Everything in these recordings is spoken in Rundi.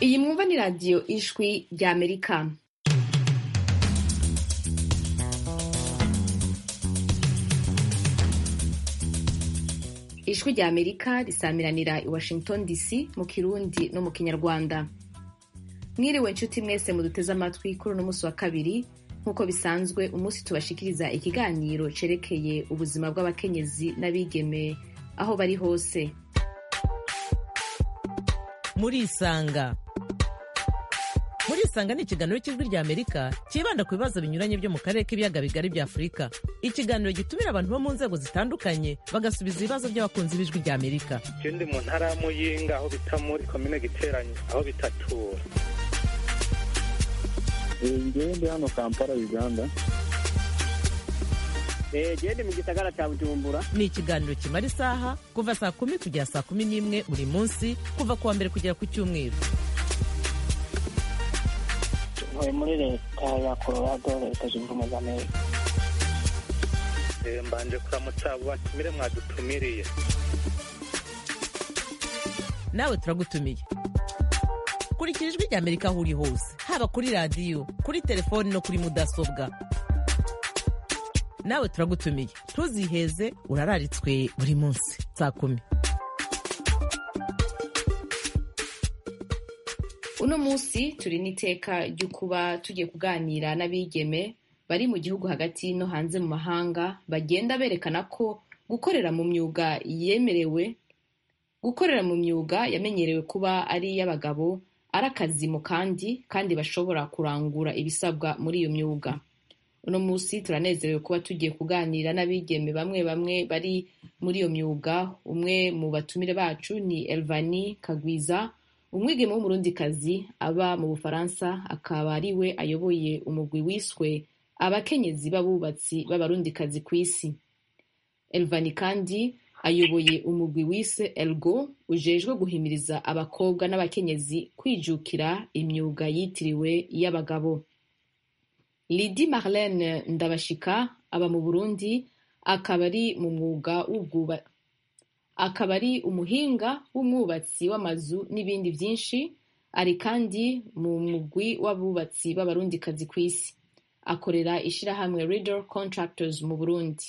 iyi mwumva ni radiyo ijwi rya amerika ijwi rya amerika risamiranira i washington dc mu kirundi no mu kinyarwanda mwiriwe nshuti mwese muduteze amatwi kuri uno munsi wa kabiri nk'uko bisanzwe umunsi tubashikiriza ikiganiro cerekeye ubuzima bw'abakenyezi n'abigeme aho bari hose murisanga murisanga ni ikiganiro cy'ijwi rya amerika cyibanda ku bibazo binyuranye byo mu karere k'ibiyaga bigari bya afurika ikiganiro gitumira abantu bo mu nzego zitandukanye bagasubiza ibibazo by'abakunzi b'ijwi rya amerika je ndi mu ntara ya muyinga aho bita muri komine giteranyi aho bitatura ngewe ndi hano kampala uganda gende mu gisagara cya bujumbura ni ikiganiro kimara isaha kuva saa kumi kugera saa kumi n'imwe buri munsi kuva ku wa mbere kugera ku cyumweru ntuye muri leta ya colorado leta zunze ubumwe za amerika Eh, mbanje kuramutsa abo batumire mwadutumiriye nawe turagutumiye kurikira ijwi rya amerika aho uri hose haba kuri radiyo kuri telefoni no kuri mudasobwa nawe turagutumiye ntuziheze urararitswe buri munsi saa kumi uno munsi turi n'iteka ryo kuba tugiye kuganira n'abigeme bari mu gihugu hagati no hanze mu mahanga bagenda berekana ko gukorera mu myuga yemerewe gukorera mu myuga yamenyerewe kuba ari iy'abagabo ari akazi mu kandi kandi bashobora kurangura ibisabwa muri iyo myuga uno munsi turanezerewe kuba tugiye kuganira n'abigeme bamwe bamwe bari muri iyo myuga umwe mu batumire bacu ni elvani kagwiza umwigeme w'umurundikazi aba mu bufaransa akaba ari we ayoboye umugwi wiswe abakenyezi b'abubatsi b'abarundikazi ku isi elvani kandi ayoboye umugwi wise elgo ujejwe guhimiriza abakobwa n'abakenyezi kwijukira imyuga yitiriwe iy'abagabo lidi marlene ndabashika aba mu burundi akaba ari mu mwuga w'ubwuba akaba ari umuhinga w'umwubatsi w'amazu n'ibindi byinshi ari kandi mu mugwi w'abubatsi b'abarundikazi ku isi akorera ishirahamwe Riddle Contractors mu Burundi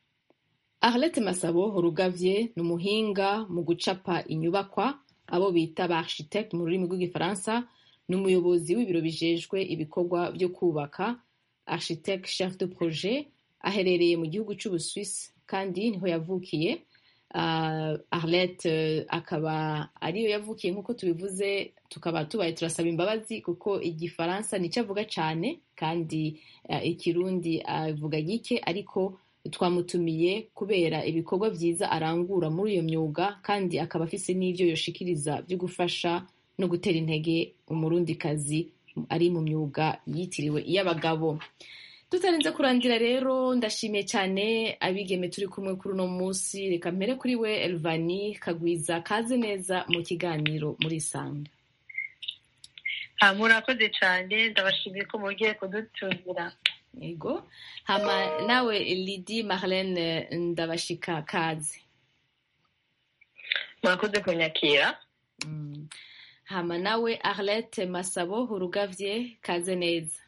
Arlette Masabo Rugavye ni umuhinga mu gucapa inyubakwa abo bita ba architect mu rurimi rw'igifaransa ni umuyobozi w'ibiro bijejwe ibikorwa byo kubaka architect chef de projet aherereye mu gihugu c'Ubuswisi kandi niho yavukiye uh, Arlette uh, akaba ariyo yavukiye nk'uko tubivuze tukaba tubaye turasaba imbabazi kuko igifaransa nicyo avuga cyane kandi uh, ikirundi avuga gike ariko twamutumiye kubera ibikorwa byiza arangura muri iyo myuga kandi akaba afise n'ivyo yoshikiriza byo gufasha no gutera intege umurundikazi ari mu myuga yitiriwe iy'abagabo tutarinze kurandira rero ndashimiye cyane abigeme turi kumwe kuri uno munsi reka mpere kuri we elvani kagwiza kaze neza mu kiganiro muri sanga Ah, murakoze cyane ndabashimiye ko mugiye kudutumira yego hama nawe lidi marlene ndabashika kaze murakoze kunyakira Mm. hama nawe arlette masabo urugavye kaze neza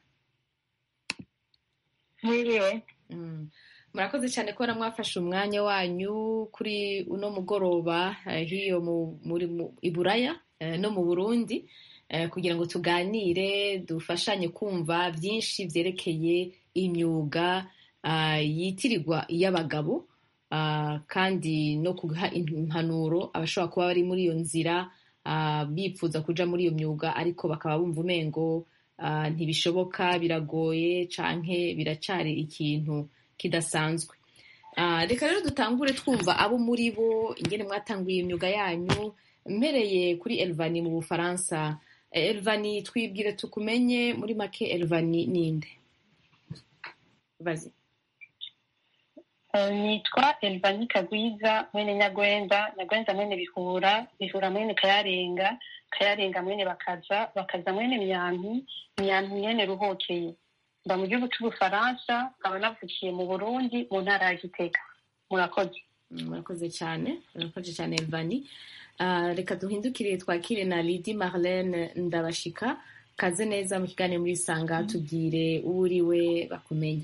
mwiriwe Mm. murakoze cyane kubona mwafashe umwanya wanyu kuri uno mugoroba eh, hiyo mu- muri mu- i buraya eh, no mu burundi eh, kugira ngo tuganire dufashanye kumva byinshi byerekeye imyuga ah, yitirirwa iy'abagabo ah, kandi no kuha impanuro abashobora kuba bari muri iyo nzira ah, bifuza kuja muri iyo myuga ariko bakaba bumva umengo ah, ntibishoboka biragoye canke biracari ikintu kidasanzwe Ah, reka rero dutangure twumva abo muri bo ingene mwatanguye imyuga yanyu mpereye kuri elvani mu bufaransa Eh, elvani twibwire tukumenye muri make elvani ninde bazi Eh, nitwa elvani kagwiza mwene nyagwenda nyagwenda mwene bihura bihura mwene kayarenga kayarenga mwene bakaza bakaza mwene myantu myantu mwene ruhokeye mba mu gihugu c'ubufaransa nkaba navukiye mu burundi mu ntara ya gitega murakoze murakoze cyane murakoze cyane elvani Ah, reka duhindukire twakire na lidi marlene ndabashika kaze neza mu kiganiro muri sanga tubwire uwo uriwe bakumenye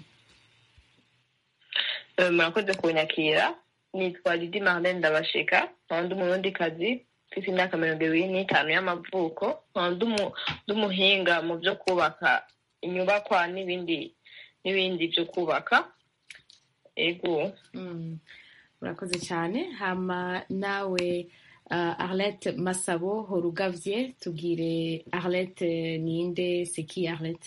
Eh, murakoze kunyakira nitwa Lidi Marlene Ndabashika nkaba ndi umurundikazi mfite imyaka mirongo ibiri n'itanu y'amavuko nkaba ndi umu- ndi umuhinga mu byo kubaka inyubakwa n'ibindi n'ibindi byo kubaka ego Mm, murakoze cyane hama nawe uh, arlette masabo horugavye tubwire arlette ninde seki arlette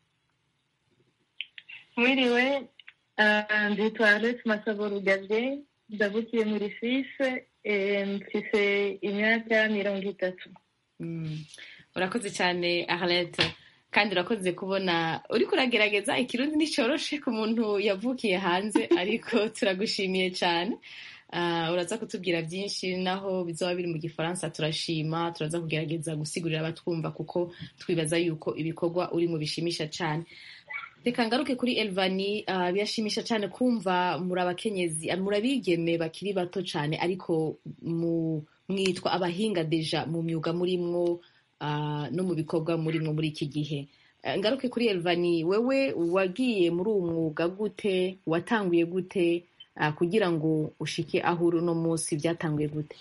mwiriwe ah, nditwa alex masabo rugavye ndavukiye muri fise eh, mfise imyaka mirongo itatu Mm, urakoze cyane arlette kandi urakoze kubona uriko uragerageza ikirundi nticoroshe ku muntu yavukiye hanze ariko turagushimiye cyane Ah, uraza kutubwira byinshi naho bizoba biri mu gifaransa turashima turaza kugerageza gusigurira abatwumva kuko twibaza yuko ibikorwa urimo bishimisha cyane reka ngaruke kuri elvani ah, birashimisha cyane kumva muri abakenyezi ah, muri abigeme bakiri bato cyane ariko mu mwitwa abahinga deja mu myuga murimwo ah, no mu bikorwa murimwo muri iki gihe Eh, ngaruke kuri elvani wewe wagiye muri uwo mwuga gute watanguye gute ah, kugira ngo ushike aho uri uno munsi byatanguye gute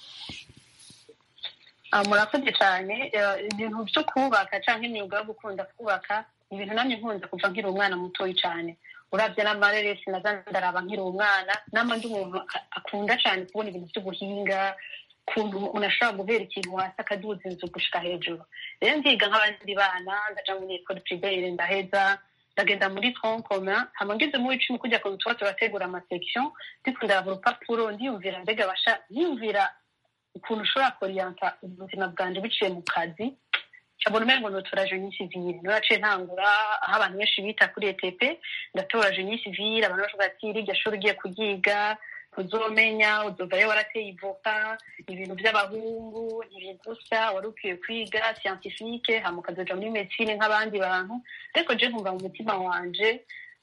Ah, murakoze cyane Eh, ibintu byo kubaka cyangwa imyuga yo gukunda kubaka ni ibintu namye nkunda kuva nkiri umwana mutoyi cyane urabye n'amareresi naza ndaraba nkiri umwana nama ndi umuntu a- akunda cyane kubona ibintu by'ubuhinga ukuntu umuntu ashobora guhera ikintu hasi akaduza inzu gushika hejuru rero nziga nk'abandi bana ndaja muri ekole privere ndaheza ndagenda muri tronc commun hama ngeze mu w'icumi kujya ku tuba turategura amasection ndiko ndaraba urupapuro ndiyumvira mbega basha ndiyumvira ukuntu ushobora koriyanta ubuzima bwanjye biciye mu kazi cabona umengo notora jeni sivile niyo naciye ntangura aho abantu benshi bita kuri etp ndatora jeni sivile abantu bavuga ati rirya shuri ugiye kuryiga uzomenya uzovayo warateye ivoka ibintu by'abahungu ntibigusa wari ukwiye kwiga scientifique hama ukazoja muri medicine nk'abandi bantu ariko je nkumva mu mutima wanje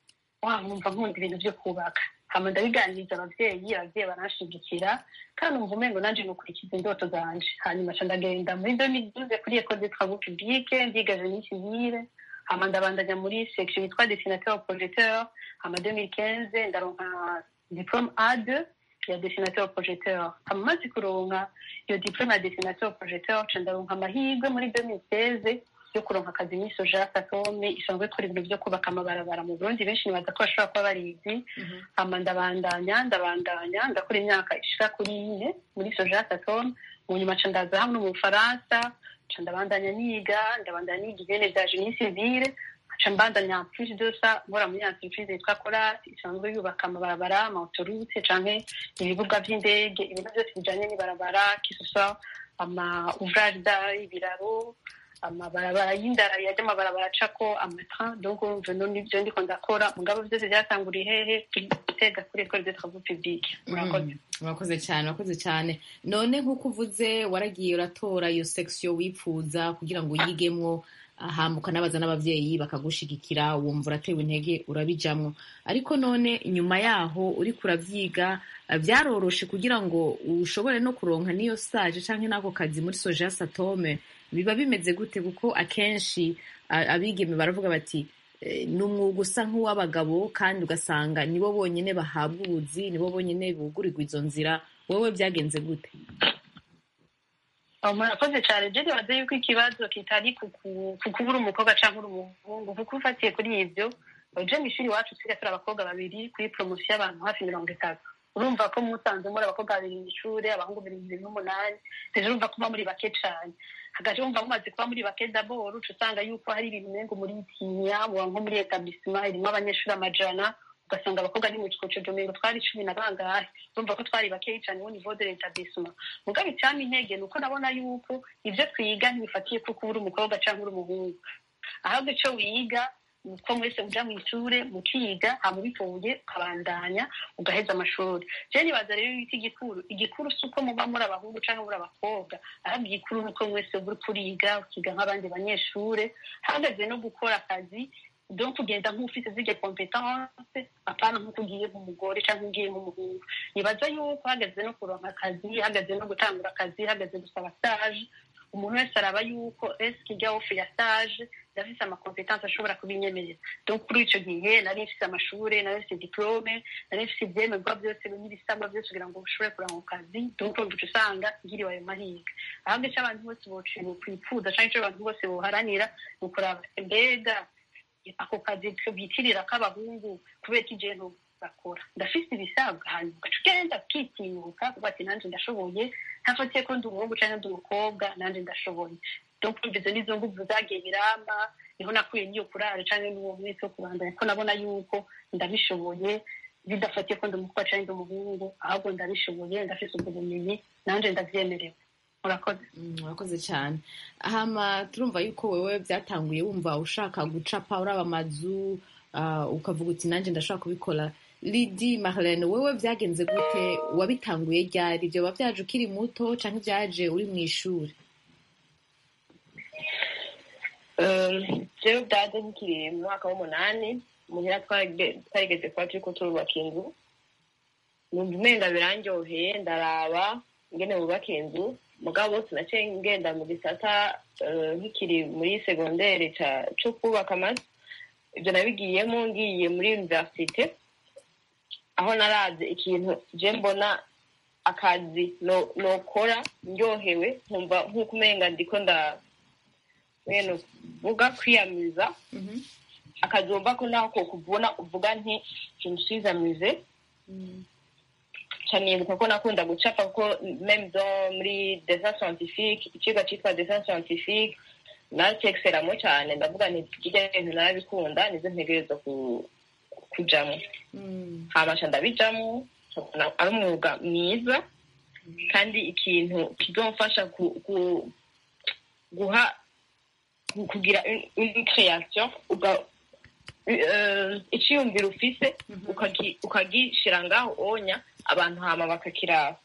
wa nkumva nkunda ibintu byo kubaka hama ndabiganiriza abavyeyi abavyeyi baranshigikira kandi umva umengo nanje nukurikiza indoto zanje hanyuma ca ndagenda muri 2012 kuri école de travaux publics ndiga génie civile hama ndabandanya muri section yitwa dessinateur projecteur hama 2015 ndaronka diplôme A2 ya dessinateur projecteur hama maze kuronka iyo diplôme ya dessinateur projecteur ca ndaronka amahirwe muri 2016 yo kuronka akazi muri soja satome isanzwe ikora ibintu vyo kubaka amabarabara mu burundi benshi nibaza ko bashobora kuba barizi hama ndabandanya ndabandanya ndakora imyaka ishika kuri ine muri soja satome mu nyuma ca ndaza hamwe mu bufaransa ca ndabandanya niga ndabandanya niga ibene vya genie civile ca mbandanya plus de ça nkora muri entreprise yitwa coras isanzwe yubaka amabarabara amaautorute canke ibibuga vy'indege ibintu vyose bijanye n'ibarabara kisosa ama ouvrage da ibiraro amabarabara y'indara yajya amabarabara acako amatrain donc urumva no nivyo ndiko ndakora mugabo vyose vyatanguriye hehe gutega kuri école de travaux publics murakoze Mm, urakoze cyane urakoze cyane none nk'uko uvuze waragiye uratora iyo section wipfuza kugira ngo uyigemwo hama ukanabaza n'abavyeyi bakagushigikira wumva uratewe intege urabijamwo ariko none nyuma yaho uriko uravyiga eh, vyaroroshe kugira ngo ushobore no kuronka n'iyo stage canke n'ako kazi muri soja satome biba bimeze gute kuko akenshi a- abigeme baravuga bati eh, ni umwuga usa nk'uw'abagabo kandi ugasanga nibo bonyine bahabwa ubuzi nibo bonyine bugurirwa izo nzira wowe byagenze gute aho murakoze cyane je nibaza yuko ikibazo kitari ku ku- ku kuba uri umukobwa canke uri umuhungu kuko ufatiye kuri ivyo je mw'ishuri iwacu twiga turi abakobwa babiri kuri promosiyo y'abantu hafi mirongo itatu urumva ko musanze muri abakobwa babiri mw'ishure abahungu mirongo ibiri n'umunani rero urumva ko muba muri bake cane hagati wumva mumaze kuba muri bake daboro uca usanga yuko hari ibintu umengo muritinya muba nko muri etablissement irimwo abanyeshuri amajana ugasanga abakobwa ni mu kikoco mengo twari cumi na bangahe urumva ko twari bakeyi cane au niveau de l'établissement mugabo icampa intege ni uko nabona yuko ivyo twiga ntibifatiye ko kuba uri umukobwa canke uri umuhungu ahubwo ico wiga ni uko mwese muja mw'ishure mukiga hama ubitoye ukabandanya ugaheza amashuri je nibaza rero yuko igikuru igikuru si uko muba muri abahungu canke muri abakobwa ahubwo igikuru ni uko mwese uri kuriga ukiga nk'abandi banyeshure hahagaze no gukora akazi donc kugenda nk'ufite zirya competence apana nk'uko ugiye nk'umugore cyangwa ugiye nk'umuhungu nibaza yuko hageze no kuronka akazi hageze no gutangura akazi hageze gusaba stage umuntu wese araba yuko eske ijya ofe ya stage ndafise amakompetanse ashobora kubinyemerera donc kuri icyo gihe nari mfise amashuri nari mfise diplome nari mfise ibyemerwa byose n'ibisabwa byose kugira ngo ushobore kuranga ku kazi donc uca usanga ngiriwe ayo mahirwe ahubwo icyo abantu bose bokwipfuza cyangwa icyo abantu bose boharanira ni ukuraba mbega ako kazi bitirira k'abahungu kubera ko ijento bakora ndafise ibisabwa hanyuma ugaca ugenda ukitinyuka kuko ati nanjye ndashoboye ntafatiye ko ndi umuhungu cyangwa ndi umukobwa nanjye ndashoboye donc izo nizo nguvu zagiye biramba niho nakuye n'iyo kurara cyangwa n'uwo mwese wo kubandanya ko nabona yuko ndabishoboye bidafatiye ko ndi umukobwa cyangwa ndi umuhungu ahubwo ndabishoboye ndafise ubwo bumenyi nanjye ndavyemerewe murakoze murakoze cyane hama turumva yuko wewe byatanguye wumva ushaka gucapa uraba amazu ukavuga uti nanjye ndashaka kubikora lidi marlene wewe byagenze gute wabitanguye ryari ibyo biba byaje ukiri muto cyangwa ibyaje uri mu ishuri rero byaje nkiri mu mwaka w'umunani muhira twarigeze kuba turi ko turubaka inzu numva umenga birandyoheye ndaraba ingene bubaka inzu mugabo sinaciye ngenda mu gisata nkikiri muri segondere cyo kubaka amazu ibyo nabigiyemo ngiye muri universite aho naraze ikintu je mbona akazi nokora ndyohewe nkumva nk'uko umenga ndiko nda wene vuga kwiyamiza akazi wumva ko naho ko kuvuna uvuga nti kimushizamize canibuka ko nakunda gucapa kuko meme do muri dessin scientifique ikigo citwa dessin scientifique nacekiseramo cyane ndavuga nti irya bintu narabikunda nizo ntegerezwa kujamo habasha ndabijamo ari umwuga mwiza kandi ikintu kizomfasha guha kugira une création iciyumviro ufise ukagishira ngaho onya abantu hama bakakiraba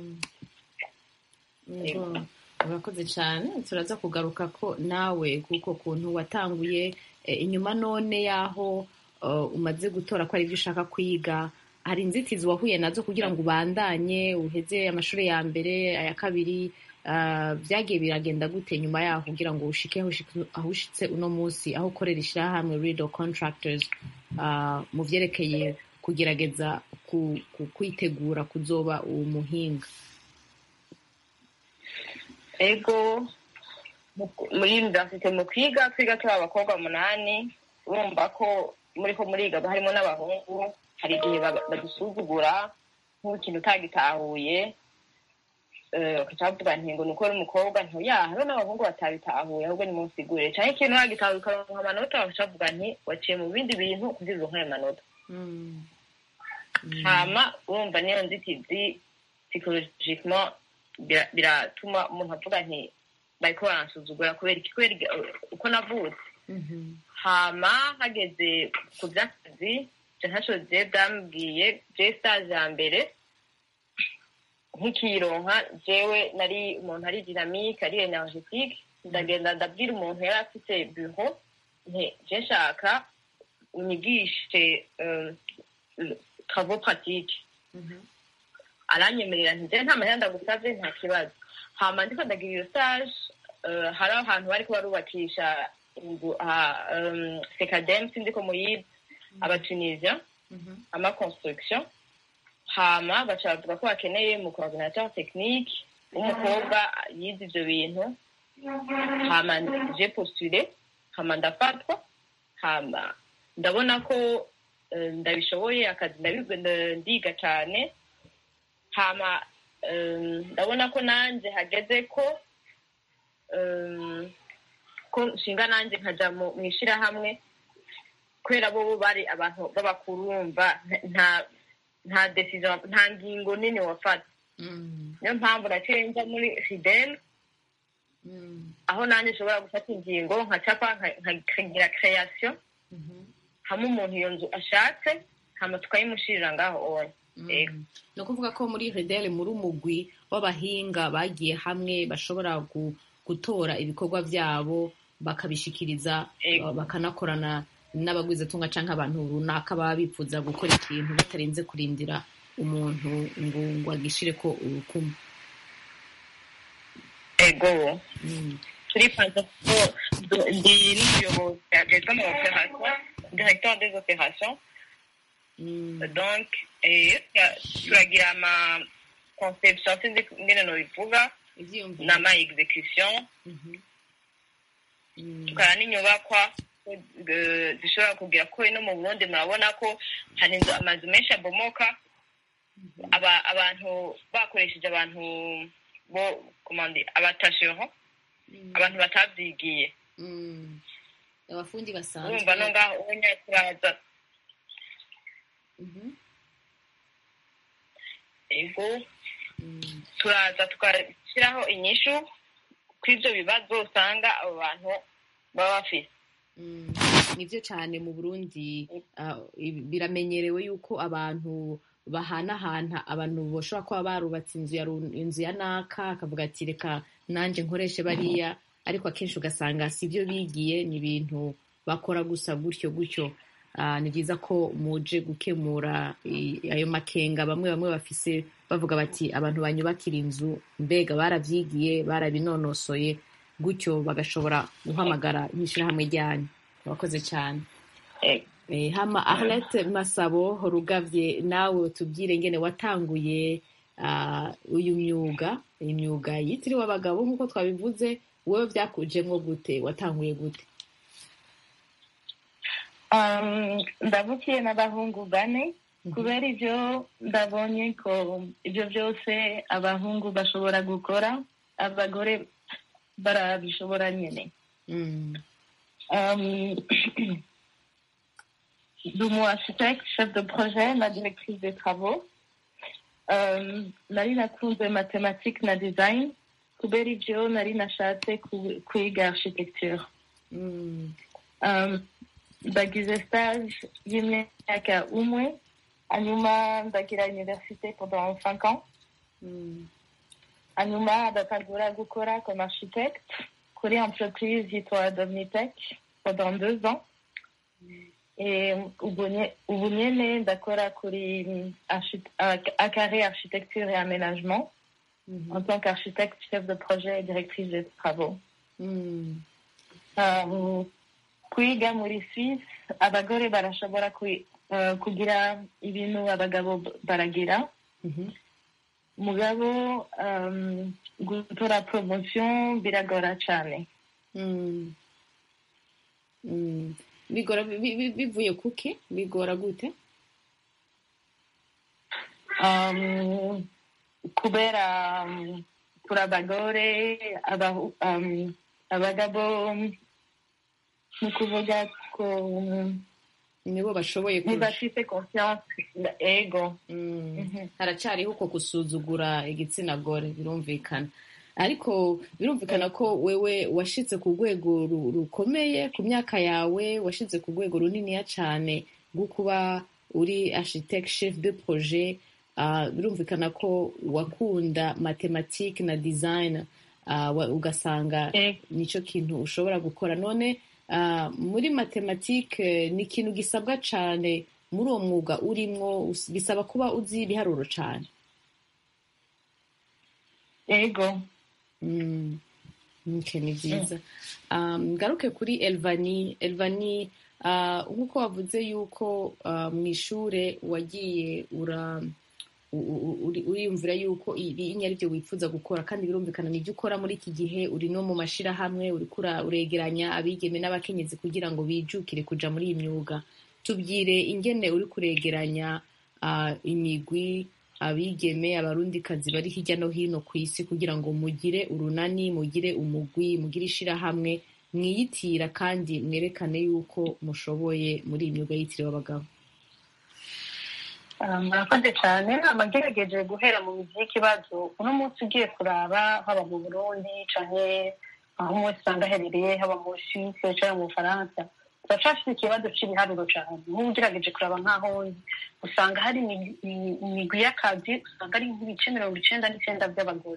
urakoze cyane turaza kugaruka ko nawe kuko kuntu watanguye inyuma none y'aho umaze gutora ko ari ibyo ushaka kwiga hari inzitizi wahuye nazo kugira ngo ubandanye uheze amashuri ya mbere aya kabiri byagiye biragenda gute nyuma yaho kugira ngo ushike aho ushitse uno munsi aho ukorera ishyirahamwe rido contractors mu byerekeye kugerageza kwitegura kuzoba uwo muhinga ego muri universite mu kwiga twiga turi abakobwa umunani urumva ko muri ko muriga harimo n'abahungu hari igihe badusuzugura nk'ikintu utagitahuye bakaca bavuga nti ngo ni uko uri umukobwa ntuyaha hariho n'abahungu batabitahuye ahubwo ni munsigure cyangwa ikintu wagitahuye ukaronka amanota bakaca bavuga nti waciye mu bindi bintu kugira uronke ayo manota hama urumva niyo nzitizi psychologically biratuma umuntu avuga nti bariko baransuzugura kubera iki kubera uko navutse hama hageze ku vy'akazi je ntaco je bwambwiye je stage ya mbere nkikironka jewe nari umuntu ari dynamique ari energetique ndagenda ndabwira umuntu yari afite bureau nti je nshaka unyigishe travaux pratiques aranyemerera nti je nta mahera ndagusavye nta kibazo hama ndiko ndagira iyo stage hari ahantu bariko barubakisha inzu sekadem sindiko muyizi abatunisien ama construction hama baca bavuga ko bakeneye mu coordinateur technique w'umukobwa yize ivyo bintu hama je postule hama ndafatwa hama ndabona ko ndabishoboye akazi ndiga cane hama ndabona ko nanje hageze ko ko nshinga nanje nkaja mu ishirahamwe kubera bo bari abantu b'abakuru bumva nta nta decision nta ngingo nini wafata niyo mpamvu naciye nja muri fidel aho nanjye nshobora gufata ingingo nkacapa nkagira creation hamwe umuntu iyo nzu ashatse hama tukayimushirira ngaho oya ni ukuvuga ko muri redele muri umugwi w'abahinga bagiye hamwe bashobora gutora ibikorwa byabo bakabishikiriza bakanakorana n'abagwizatunga cyangwa abantu runaka baba bifuza gukora ikintu batarinze kurindira umuntu ngo ngo agishire ko urukumu ego Mm. turifuza ko du- ndi n'umuyobozi agezwa mu operation directeur des opérations Mm. donc eh, tura- turagira ama conception sinzi ingene nobivuga ivyiyumviro n'ama execution Mhm. Mm. tukara n'inyubakwa eh, zishobora kugira ko no mu burundi murabona ko hari inzu amazu menshi abomoka aba- abantu bakoresheje abantu bo komande abatashero Mm. abantu batavyigiye Mm. abafundi basanzwe urumva no ngaho ubunya turaza Mhm. ego Mm. turaza tugashyiraho inyishu kw'ivyo bibazo usanga abo bantu baba bafise Mm, nivyo cane mu burundi ah, ibi- biramenyerewe yuko abantu bahanahana abantu bashobora kuba barubatse inzu ya ru- inzu ya naka akavuga ati reka nanje nkoreshe bariya ariko akenshi ugasanga si byo bigiye ni ibintu bakora gusa gutyo gutyo Ah, ni byiza ko muje gukemura i- ayo makenga bamwe bamwe bafise bavuga bati abantu banyubakira inzu mbega baravyigiye barabinonosoye gutyo bagashobora guhamagara nk'ishirahamwe ryanyu wakoze cyane Eh, Eh, hama arlette masabo rugavye nawe tubwire ngene watanguye ah, uyu myuga imyuga yitiriwe abagabo nk'uko twabivuze wowe vyakujemwo gute watanguye gute Um, ndavukiye n'abahungu bane kubera ivyo ndabonye ko ivyo vyose abahungu bashobora gukora abagore barabishobora nyene Mm. Um, de mon architecte, chef de projet, ma directrice des travaux. Um, nari nakunze mathématiques na design kubera ivyo nari nashatse ku- kwiga architecture Mm. um, ndagize stage y'imyaka umwe hanyuma ndagira université pendant cinq ans Mm. hanyuma ndatangura gukora comme architecte kuri entreprise yitwa Domnitech pendant deux ans et ubu nye- ubu nyene ndakora kuri mm, archi- à- à carré architecture et aménagement Mhm. en tant qu'architecte chef de projet et directrice des travaux Mm. um, kwiga muri Suisse abagore barashobora kwi- uh, kugira ibintu abagabo b- baragira Mhm. mugabo um, gutora promotion biragora cane Mm. Mm. bigora bi- bi- bivuye kuki bigora gute um, kubera um, kuri abagore abahu- um, abagabo ni ukuvuga ko um, nibo bashoboye kurusha ntibafise confiance ego Mm. Mhm. haracariho uko gusuzugura igitsina gore birumvikana ariko birumvikana ko wewe washitse ku rwego ru- rukomeye ku myaka yawe washitse ku rwego runiniya cane rwo kuba uri architect chef de projet Ah, birumvikana ko wakunda mathematique na design ah, wa- ugasanga Ego. nico kintu ushobora gukora none ah, muri mathematique ni ikintu gisabwa cane muri uwo mwuga urimwo us- bisaba kuba uzi ibiharuro cane ego Mm. Okay, ni byiza um, ngaruke kuri elvani elvani uh, nk'uko wavuze yuko uh, mu ishure wagiye ura u- u- uri- uriyumvira yuko ibi ari byo wifuza gukora kandi birumvikana nibyo ukora muri iki gihe uri no mu mashirahamwe uriko ura- uregeranya abigeme n'abakenyezi kugira ngo bijukire kuja muri iyi myuga tubwire ingene uri kuregeranya ah, imigwi abigeme abarundikazi bari hirya no hino ku isi kugira ngo mugire urunani mugire umugwi mugire ishirahamwe mwiyitira kandi mwerekane yuko mushoboye muri iyi myuga yitiriwe abagabo Ah, murakoze cyane amagerageje guhera mu mizi y'ikibazo uno munsi ugiye kuraba haba mu burundi canke aho umunsi usanga aherereye haba mu suisse canke mu bufaransa turacafite ikibazo c'ibiharuro cane nk'ubu ugerageje kuraba nk'aho ndi usanga hari imi- imi- imigwi y'akazi usanga ari nk'ibice mirongo icenda n'icenda by'abagore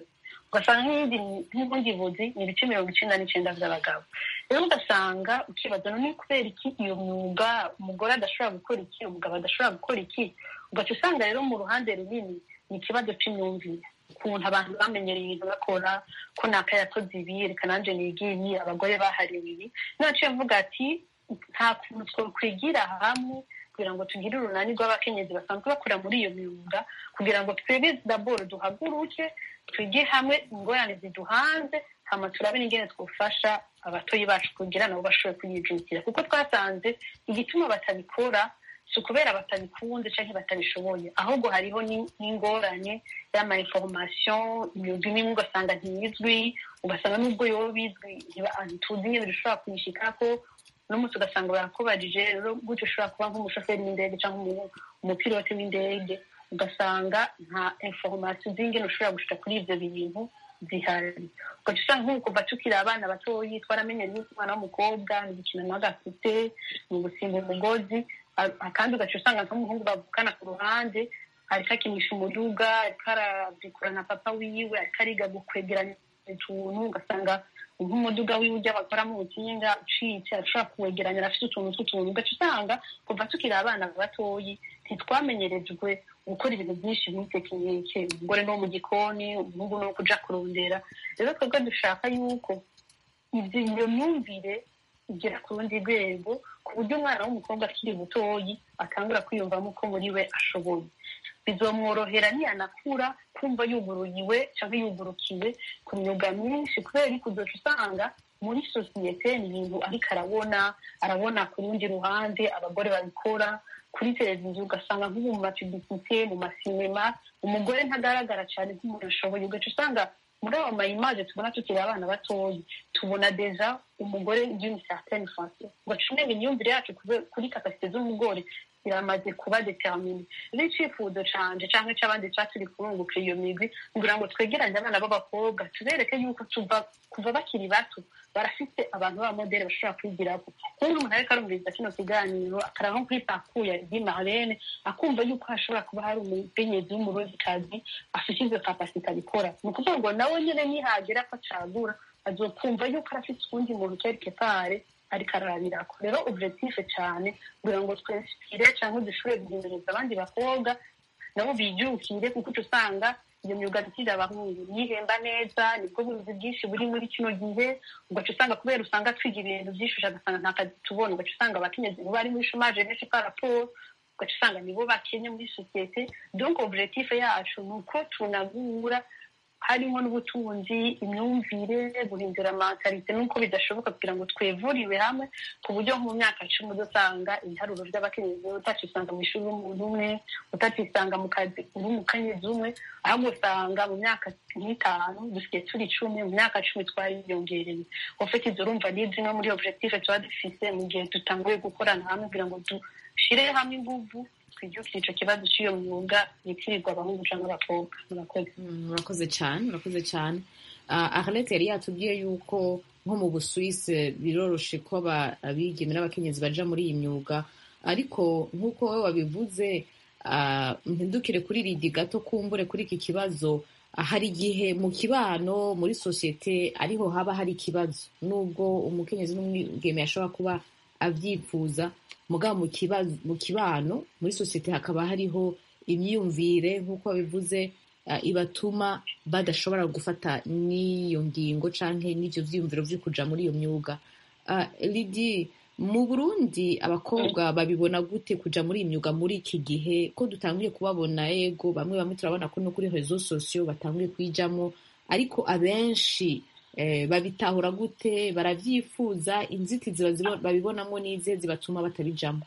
ugasanga nk'iyindi nk'ubundi buzi ni ibice mirongo icenda n'icenda vy'abagabo rero ugasanga ukibaza none kubera iki iyo myuga umugore adashobora gukora iki umugabo adashobora gukora iki ugaca usanga rero mu ruhande runini ni ikibazo c'imyumvire ukuntu abantu bamenyereye ibintu bakora ko naka yakoze ibi reka nanje niga ibi abagore bahariwe ibi naciye mvuga ati nta kuntu twokwigira hamwe kugira ngo tugire urunani rw'abakenyezi basanzwe bakora muri iyo myuga kugira ngo twebwe daboro duhaguruke twige hamwe ingorane ziduhanze hama turabe n'ingene twofasha abatoyi bacu kugira nabo bashobore kuyijukira kuko twasanze igituma batabikora si ukubera batabikunze canke batabishoboye ahubwo hariho ni- n'ingorane y'ama information imyuga imwe ugasanga ntiyizwi ugasanga n'ubwo yoba bizwi ntiba- ntituzi nyene bishobora kuyishikako n'umunsi ugasanga barakubajije rero gutyo ushobora kuba nk'umushoferi w'indege cyangwa umu- umupilote w'indege ugasanga nta information z'ingene ushobora gushika kuri ivyo bintu zihari ugaca usanga nk'ubu kuva tukiri abana batoyi twaramenye yuko umwana w'umukobwa ni gukina n'agafite ni ugusimba umugozi a- kandi ugaca usanga nk'umuhungu bavukana ku ruhande ariko akinisha umuduga ariko aravikura na papa wiwe ariko ariga gukwegeranya utuntu ugasanga nk'umuduga wiwe ujya bakoramo ubutinga ucitse arashobora kuwegeranya arafite utuntu tw'utuntu ugaca usanga kuva tukiri abana batoyi ntitwamenyerejwe gukora ibintu byinshi muri tekinike umugore no mu gikoni umuhungu no kuja kurondera rero twebwe dushaka yuko ivyo iyo myumvire igera ku rundi rwego ku buryo umwana w'umukobwa akiri mutoyi atangura kwiyumvamo ko muri we ashoboye bizomworohera niyanakura kumva yuguruyiwe cyangwa yugurukiwe ku myuga myinshi kubera yuko uzoca usanga muri sosiyete ni ibintu ariko arabona arabona ku rundi ruhande abagore babikora kuri televiziyo ugasanga nk'ubu mu mapibisite mu masinema umugore ntagaragara cyane nk'umuntu ashoboye ugaca usanga muri ayo mayimaje tubona tukiri abana batoyi tubona deja umugore d'une certaine façon ugaca umenya imyumvire yacu kube- kuri kapasite z'umugore iramaze kuba determine rero icifuzo canje canke c'abandi ca turi kurunguka iyo migwi kugira ngo twegeranye abana b'abakobwa tubereke yuko tuva kuva bakiri bato barafite abantu b'abamodeli bashobora kwigirako nk'ubu umuntu ariko arumviriza kino kiganiro akaraba nko kuri pakuya di marlene akumva yuko hashobora kuba hari umukenyezi w'umurozikazi afite izo kapasite abikora ni ukuvuga ngo nawe nyene nihagera ko acagura azokumva yuko arafite ukundi muntu quelque part ariko ararabirako rero objectif cane kugira ngo twinspire canke dushobore guhinduriza abandi bakobwa nabo bijukire kuko uca usanga iyo myuga dukira abahungu yihemba neza nibwo buzi bwinshi buri muri kino gihe ugaca usanga kubera usanga twiga ibintu byinshi ugasanga nta kazi tubona ugaca usanga abakenyezi bo bari muri chômage benshi par rapport ugaca usanga nibo bakenye muri sosiyete donc objectif yacu ni uko tunagura harimo n'ubutunzi imyumvire guhindura mentalite nuko bidashoboka kugira ngo twevuriwe hamwe ku buryo nko mu myaka icumi udasanga ibiharuro by'abakenyezi utacisanga mu ishuri w'umuntu umwe utacisanga mu kazi uri umukenyezi umwe ahubwo usanga mu myaka nk'itanu dusigaye turi icumi mu myaka cumi twariyongereye ufite izo urumva ni zimwe muri objectif tuba dufise mu gihe dutanguye gukorana hamwe kugira ngo dushire hamwe inguvu twijukire ico kibazo cy'iyo myuga yitirirwa abahungu canke abakobwa murakoze Mm, murakoze cyane murakoze cyane Ah, arlette yari yatubwiye yuko nko mu busuwisi biroroshe ko aba- abigeme n'abakenyezi baja muri iyi myuga ariko nk'uko wowe wabivuze ah, mpindukire kuri ridi gato kumbure kuri iki kibazo Ah, hari igihe mu kibano muri sosiyete ariho haba hari ikibazo nubwo umukenyezi n'umwigeme yashobora kuba abyifuza mugabo mu kibazo mu kibano muri sosiyete hakaba hariho imyumvire nk'uko babivuze uh, ibatuma badashobora gufata n'iyo ngingo canke n'ivyo vyiyumviro vyo kuja muri iyo myuga uh, lidi mu burundi abakobwa babibona gute kuja muri iyi myuga muri iki gihe ko dutanguye kubabona ego bamwe bamwe turabona ko no kuri rezo sosiyo batanguye kuyijamwo ariko abenshi eh, babitahura gute baravyifuza inzitizi bazibo- babibonamwo n'izihe zibatuma batabijamwo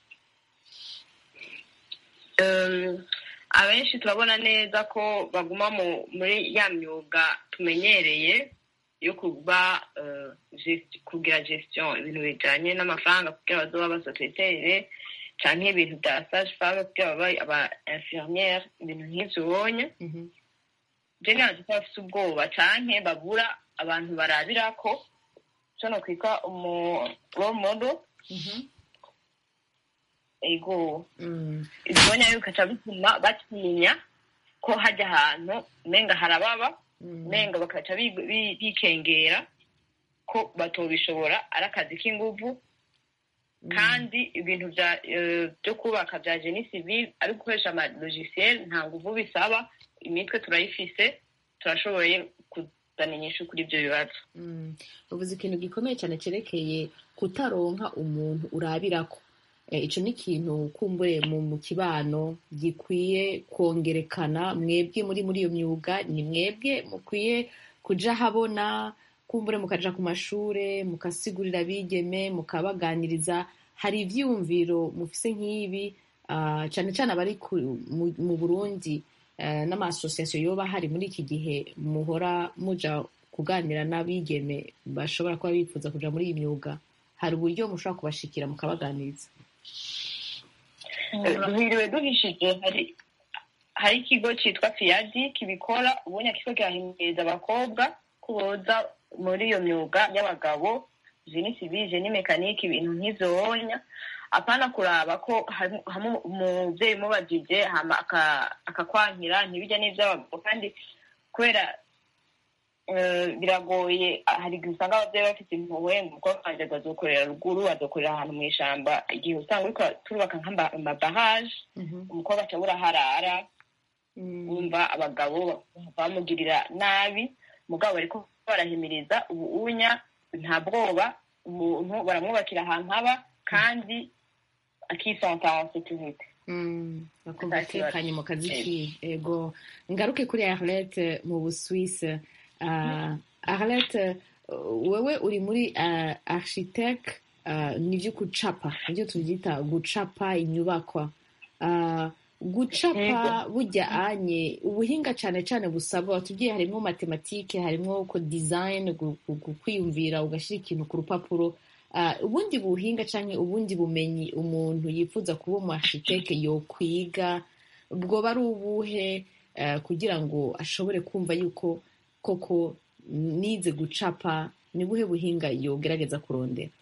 Um, abenshi turabona neza ko baguma mu muri ya myuga tumenyereye yo kuba uh, gest- kugira gestion ibintu bijanye n'amafaranga kugira bazoba abasekretere canke ibintu bya sage femme kugira babe aba infirmiere ibintu nk'ivyo ubonye Mhm. je nanje ko bafise ubwoba canke babura abantu barabirako co nokwita umu role model Mhm. ego Mm. ibyonya bikaca bituma batinya ko hajya ahantu umenga harababa umenga bakaca bi- bi- bikengera ko batobishobora ari akazi k'inguvu kandi ibintu bya eh, byo kubaka bya geni civil ari gukoresha amalogisiel nta nguvu bisaba imitwe turayifise turashoboye kuzana inyishu kuri ibyo bibazo Mm. uvuze ikintu gikomeye cyane cyerekeye kutaronka umuntu urabirako Eh, ico ni ikintu kumbure mu mu kibano gikwiye kongerekana mwebwe muri muri iyo myuga ni mwebwe mukwiye kuja habona kumbure mukaja ku mashure mukasigurira abigeme mukabaganiriza hari ivyiyumviro mufise nk'ibi ah, cane cane abari ku- mu- mu burundi eh, n'amasosiyasiyo yoba hari muri iki gihe muhora muja kuganira n'abigeme bashobora kuba bifuza kuja muri iyi myuga hari uburyo mushobora kubashikira mukabaganiriza duhiriwe duhishije hari hari ikigo cyitwa fiyadi kibikora ubunya kigo kirahimiriza abakobwa ko boza muri iyo myuga y'abagabo jeni sivile ni mekanike ibintu nk'ivyonya apana kuraba ko hari- hamwe umuvyeyi umubajije hama aka- akakwankira ntibijya n'ivy'abagabo kandi kubera eh, biragoye hari igihe usanga abavyeyi bafite impuhwe umukobwa wanje azokorera ruguru azokorera ahantu mw'ishamba igihe usanga uriko turubaka nk'amabaraje umukobwa aca abura harara wumva abagabo bamugirira nabi mugabo bariko barahimiriza ubuunya nta bwoba umuntu baramwubakira ahantu haba kandi akisanta en sécurité Mm, bakumva Nta kibazo. atekanye mu kazi Yego. kiwe ego ngaruke kuri arlette mu busuwise uh, arlette uh, wewe uri muri uh, architect uh, nivyo gucapa nivyo tuvyita gucapa inyubakwa uh, gucapa burya anye ubuhinga cane cane busabwa watubwiye harimwo matematike harimwo ko design gu- gu- gu- kwiyumvira ugashira ikintu ku rupapuro Ah, ubundi buhinga canke ubundi bumenyi umuntu yifuza kuba umu architecte yokwiga bwoba ari ubuhe eh, kugira ngo ashobore kumva yuko koko nize gucapa ni buhe buhinga yogerageza kurondera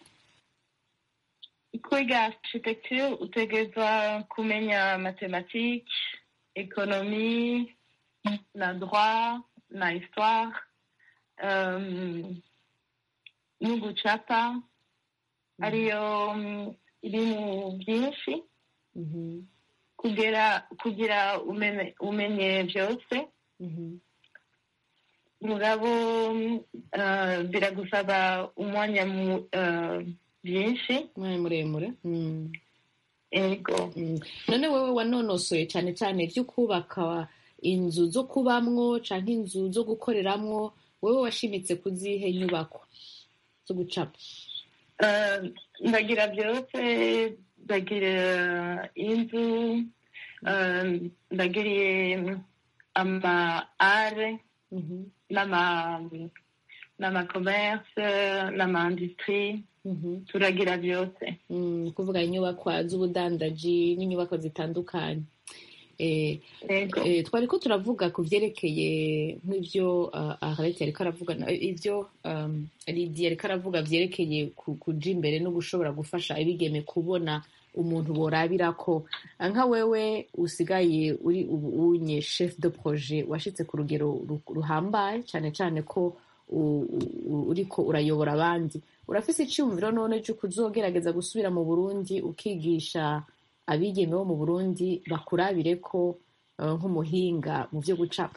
kwiga architecture utegerezwa kumenya mathématique économie na droit na histoire um, n'ugucapa ariyo mm, ibintu byinshi Mhm, kugira kugira umenye, umenye byose mhm, mugabo uh, biragusaba umwanya mu- uh, byinshi umwanya muremure Mm, ego mm. none wewe wanonosoye cane cane ivyo kubaka inzu zo kubamwo canke inzu zo gukoreramwo wewe washimitse kuzihe nyubako zo gucapa Uh, ndagira byose ndagira inzu uh, ndagiriye ama are Mhm, n'ama n'ama commerce n'ama industrie mhm. turagira byose Mm, kuvuga inyubakwa z'ubudandaji n'inyubakwa zitandukanye eh, ego eh, twari ko turavuga ku vyerekeye nk'ivyo uh, Arlette yariko aravuga na- ivyo um, Lydia yariko aravuga vyerekeye ku- kuja imbere no gushobora gufasha abigeme kubona umuntu borabirako Ah, nka wewe usigaye uri ubu unye chef de projet washitse ku rugero ru- ruhambaye cane cane ko u- u- uriko urayobora abandi urafise iciyumviro none c'uko uzogerageza gusubira mu burundi ukigisha abigeme bo mu burundi bakurabire ko eh, nk'umuhinga mu vyo gucapa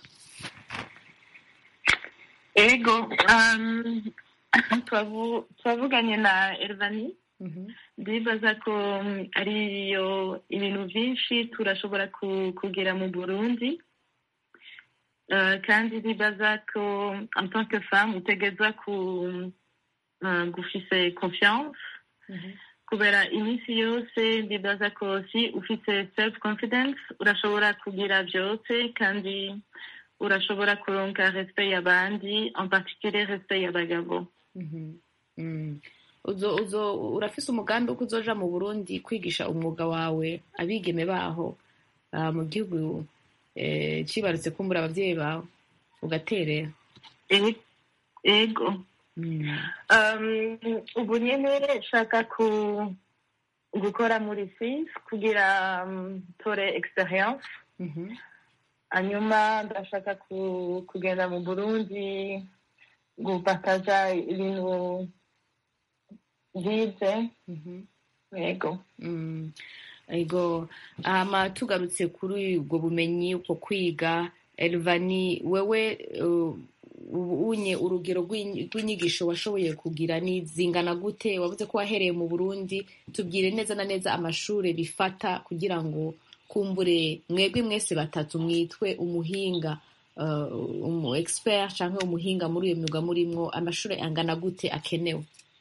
ego um, twavu- twavuganye na Elvani ndibaza ko mm, ariyo ibintu byinshi turashobora ku- kugera mu burundi Uh, kandi ndibaza ko en tant que femme utegeza ku uh, gufise confiance kubera iminsi yose ndibaza ko si ufite self confidence urashobora kugira byose kandi urashobora kuronka respect y'abandi en particulier respect y'abagabo Mhm. Mm. uzo uzo urafise umugambi wo kuzoja mu burundi kwigisha umwuga wawe abigeme baho ah, mu gihugu eh, cibarutse kumbura abavyeyi bawe ugaterera E- ego Mm. um, ubu nyene nshaka ku gukora muri sis kugira um, tore experience Mhm. hanyuma ndashaka ku- kugenda mu burundi gupakaza ibintu byize Mhm. yego Mm. ego hama tugarutse kuri ubwo bumenyi uko kwiga elvani wewe uh, ubu unye urugero rw'inyi- rw'inyigisho washoboye kugira ni zingana gute wavuze ko wahereye mu burundi tubwire neza na neza amashuri bifata kugira ngo kumbure mwebwe mwese batatu mwitwe umuhinga uh, umu expert cyangwa umuhinga muri iyo myuga murimwo amashuri angana gute akenewe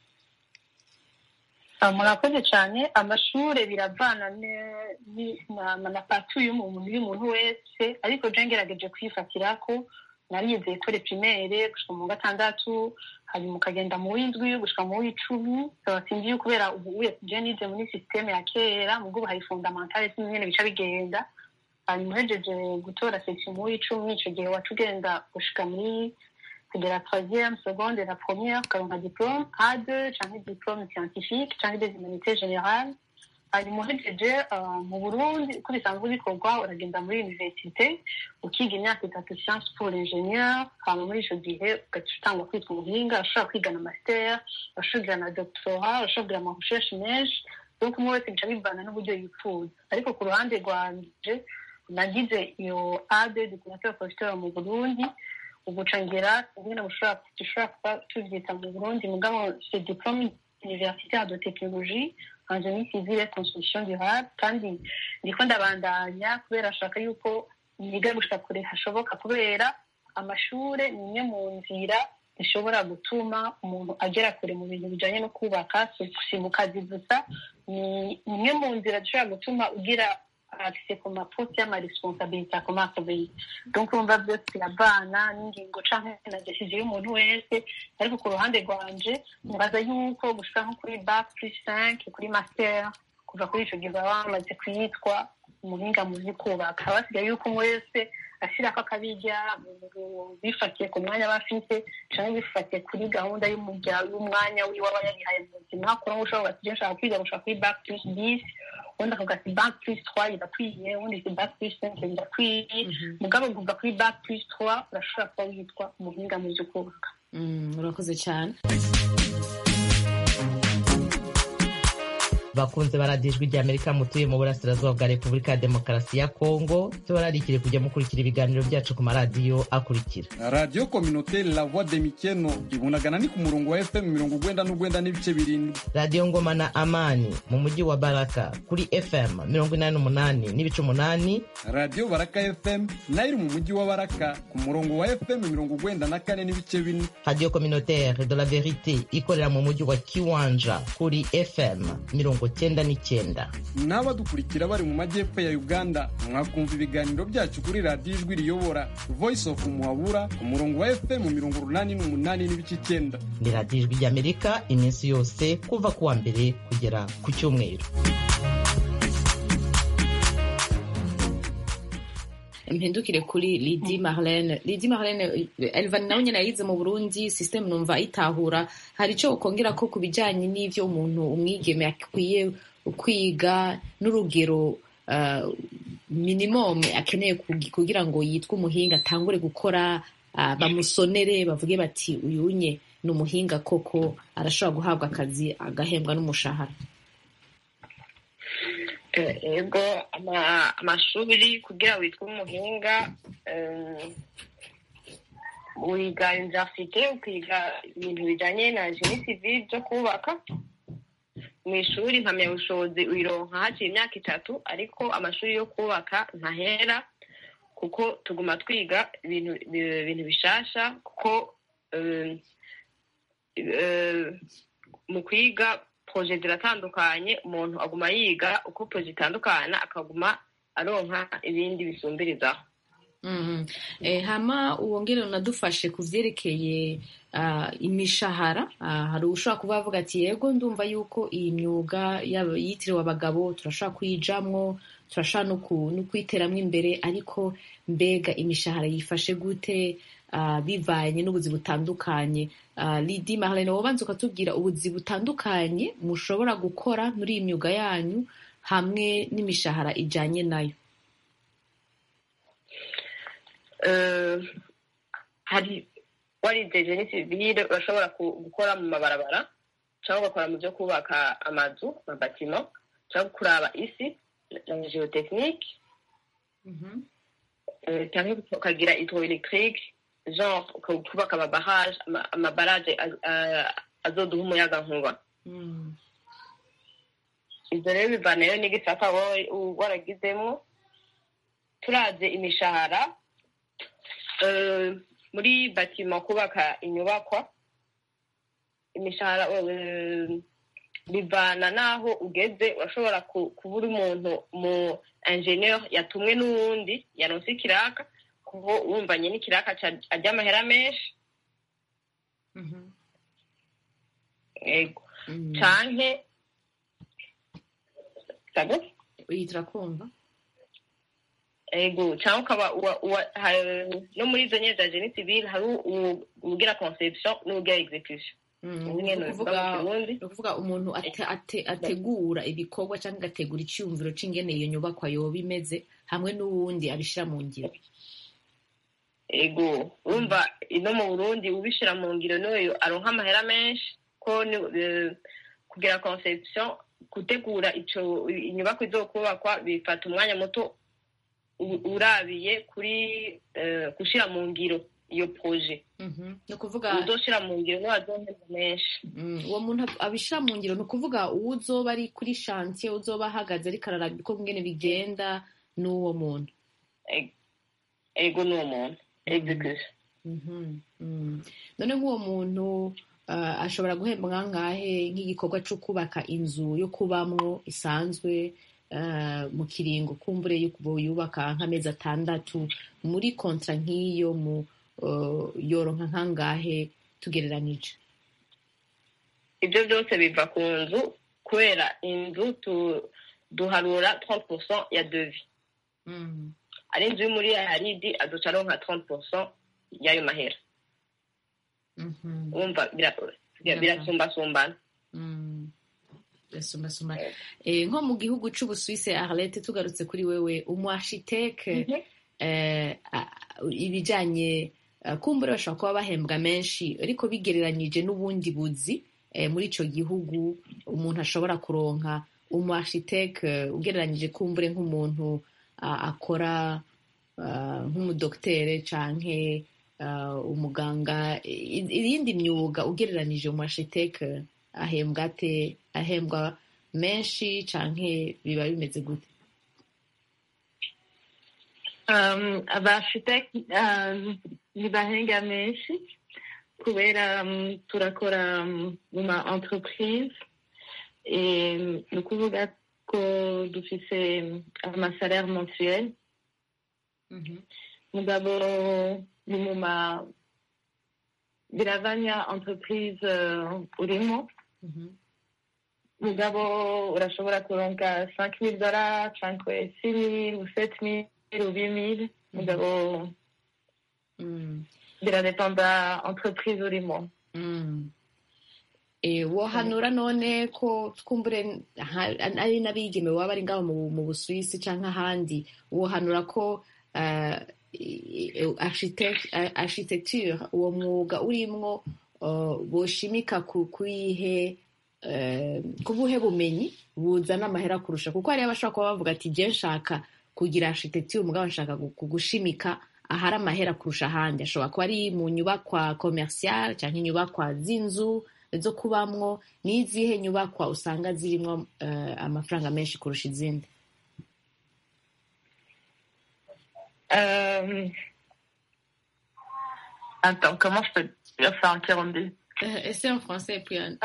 Ah, murakoze cyane amashuri biravana ne- ni- na na patu y'umuntu y'umuntu wese ariko je ngerageje kwifatira ko narize ekole primaire gushika mu wa gatandatu hanyuma ukagenda mu w'indwi gushika mu w'icumi saba sinzi yuko kubera ubu uye je nize muri systeme ya kera mubwo ubu hari fondamentale sinzi nyene bica bigenda hanyuma uhejeje gutora section mu w'icumi ico gihe waca ugenda gushika muri de la troisième, seconde et la première, comme un diplôme, A2, cyangwa diplôme scientifique, cyangwa des humanités générales. hanyuma uhejeje uh, mu burundi uko bisanzwe bikorwa uragenda muri universite ukiga imyaka itatu science pour l'ingénieur hama muri ico gihe ugaca utangwa kwitwa umuhinga urashobora kwiga na master urashobora kugira na doctorat urashobora kugira ama recherche menshi donc umwe wese bica bivana n'uburyo yifuza ariko ku ruhande rwanje nagize iyo ade decorateur professeur mu burundi uguca ngera ingene bushobora dushobora kuba tuvyita mu burundi mugabo c'est diplôme universitaire de technologie en génie civil et construction durable kandi ndiko ndabandanya kubera ashaka yuko niga gushika kure hashoboka kubera amashure ni imwe mu nzira zishobora gutuma umuntu agera kure mu bintu bijanye no kubaka si mu kazi gusa ni imwe mu nzira zishobora gutuma ugira accès ku maposte y'amaresponsabilité akomakomeye donc urumva byose biravana n'ingingo canke na decision y'umuntu wese ariko ku ruhande rwanje nibaza yuko gushika nko kuri bac plus cinq kuri master kuva kuri ico gihe baba bamaze kuyitwa umuhinga mu vy'ukubaka basigaye yuko umwe wese ashirako akabirya bifatiye ku mwanya aba afite canke bifatiye kuri gahunda y'umwanya wiwe aba yarihaye mu buzima kuko ushobora ati nshaka kwiga gushika kuri bac plus dix ubundi akavuga ati bac plus trois birakwiye ubundi ati bac plus cinq birakwiye mugabo kuva kuri bac plus trois urashobora kuba witwa umuhinga mu vy'ukubaka urakoze cyane bakunze baradijwe rya amerika mutuye mu burasirazuba bwa repubulika ya demokarasi ya kongo tubararikire kujya mukurikira ibiganiro byacu ku maradiyo akurikira radiyo kominoteri la voix de mikeno ibunagana ni ku murongo wa fm mirongo ugwenda n'ugwenda n'ibice birindwi radiyo ngoma na amani mu mujyi wa baraka kuri fm mirongo inani n'umunani n'ibice umunani radiyo baraka fm nayo iri mu mujyi wa baraka ku murongo wa fm mirongo ugwenda na kane n'ibice bine radiyo kominoteri de la verite ikorera mu mujyi wa kiwanja kuri fm mirongo cyenda n'icyenda n'abadukurikira bari mu majyepfo ya uganda mwakumva ibiganiro byacu kuri radiyo ijwi riyobora voice of muhabura ku murongo wa fm mirongo urunani n'umunani n'ibice icyenda ni radiyo ijwi ry'amerika iminsi yose kuva ku wa mbere kugera ku cyumweru mpindukire kuri lidi marlene lidi marlene elvan nawe nyine yayize mu burundi systeme numva ayitahura hari icyo ukongera ko ku bijyanye n'ibyo umuntu umwigeme akwiye kwiga n'urugero minimum akeneye kugira ngo yitwe umuhinga atangure gukora bamusonere bavuge bati uyunye ni umuhinga koko arashobora guhabwa akazi agahembwa n'umushahara ego amashuri kugira witwe umuhinga wiga universite ukiga ibintu bijyanye na jeni civile byo kubaka mu ishuri mpamyabushobozi uyironka haciye imyaka itatu ariko amashuri yo kubaka ntahera kuko tuguma twiga ibintu bishasha kuko mu kwiga poroje ziratandukanye umuntu aguma yiga uko poroje itandukana akaguma aronka ibindi bisumbirizaho hama wongere unadufashe ku byerekeye imishahara hari ushobora kuba avuga ati yego ndumva yuko iyi myuga yitiriwe abagabo turashobora kuyijamwo turashobora no kuyiteramo imbere ariko mbega imishahara yifashe gute bivanye n'ubuzi butandukanye lidi marlene wobanza ukatubwira ubuzi butandukanye mushobora gukora muri iyi myuga yanyu hamwe n'imishahara ijyanye nayo eh, hari warize jeni sivile urashobora ku- gukora mu mabarabara cyangwa ugakora mu byo kubaka amazu amabatimo cyangwa kuraba isi la geotechnique eh, cyangwa ukagira hydroelectrique genre uka- kubaka amabarage ama- amabarage az- a- azoduha umuyaga nkuba ibyo rero bivanayo n'igisata wowe u- waragizemo turaze imishahara eh, muri batima kubaka inyubakwa imishahara eh, bivana n'aho ugeze urashobora ku- kuba uri umuntu mu ingenieur yatumwe n'uwundi yaronse ikiraka kuko wumvanye n'ikiraka ca- arya amahera menshi ego canke sabo iyi turakumva ego cyangwa ukaba uwa- uwa- ha- no muri izo nyene za jeni civile hari u- uwugira conception n'uwugira execution Mm, Nyene ni bivuga ukuvuga- mu Kirundi. ni ukuvuga umuntu ate- ate- ategura ibikorwa cyangwa agategura icyumviro cy'ingene iyo nyubakwa yoba imeze hamwe n'uwundi abishyira mu ngiro ego urumva ino mu burundi ubishira mu ngiro n'uyu aronka amahera menshi ko ni- eh, kugira conception gutegura ico inyubako izokubakwa bifata umwanya muto u- urabiye kuri eh, gushira mu ngiro iyo projet ni ukuvuga uzoshira mu ngiro niwe azohemba menshi Mm, uwo muntu abishyira mu ngiro ni ukuvuga uwo uzoba ari kuri shantiye uzoba ahagaze ariko araraba uko ngene bigenda n'uwo muntu ego n'uwo muntu execution Mhm, mm. none nk'uwo muntu ah, ashobora guhembwa nkangahe nk'igikorwa cyo kubaka inzu yo kubamwo isanzwe ah, mu kiringo kumbure yo kuba yubaka nk'amezi atandatu muri kontra nk'iyo mu ah, yoronka nkangahe tugereranije ibyo byose biva ku nzu kubera inzu tu- duharura 30% ya devi ari inzu yo muri yaridi aduca aronka 30% y'ayo mahera wumva bira- bira- birasumbasumbana Mm. Birasumbasumbana. Eh, nko mu gihugu c'ubusuwise arlete tugarutse kuri wewe umu architecte eh, a- ibijanye eh, kumbure bashobora kuba bahembwa menshi ariko bigereranyije n'ubundi buzi eh, muri ico gihugu umuntu ashobora kuronka umu architecte ugereranyije kumbure nk'umuntu ah, akora ah, nk'umudoktere canke ah, umuganga i- irindi myuga ugereranije umu architecte ahembwa ate ahembwa menshi canke biba bimeze gute Um, abaarchitect um, ntibahenga menshi kubera um, turakora um, mu ma entreprise et ni ukuvuga ko dufise um, amasalaire mensuel mugabo ni mu ma biravanya entreprise uh, urimo mugabo urashobora kuronka 5000 dollars cyangwa 6000 ou 7000 ou 8000 mugabo biradependa entreprise urimo Mm. Eh, wohanura none ko twumbure ha- ari n'abigeme baba bari ngaho mu, mu busuwisi canke ahandi wohanura ko uh, architect, eh, architecture uwo mwuga urimwo uh, boshimika ku kuyihe uh, kubuhe bumenyi buzana amahera kurusha kuko hariyo abashobora kuba bavuga ati je nshaka kugira architecture umugabo nshaka gu- kugushimika ahari amahera kurusha ahandi ashobora kuba ari mu nyubakwa commercial cyangwa inyubakwa z'inzu zo kubamwo n'izihe nyubakwa usanga zirimo eh, amafaranga menshi kurusha izindi Euh... Attends, comment je peux dire ça en Kirundi ese en français puis en...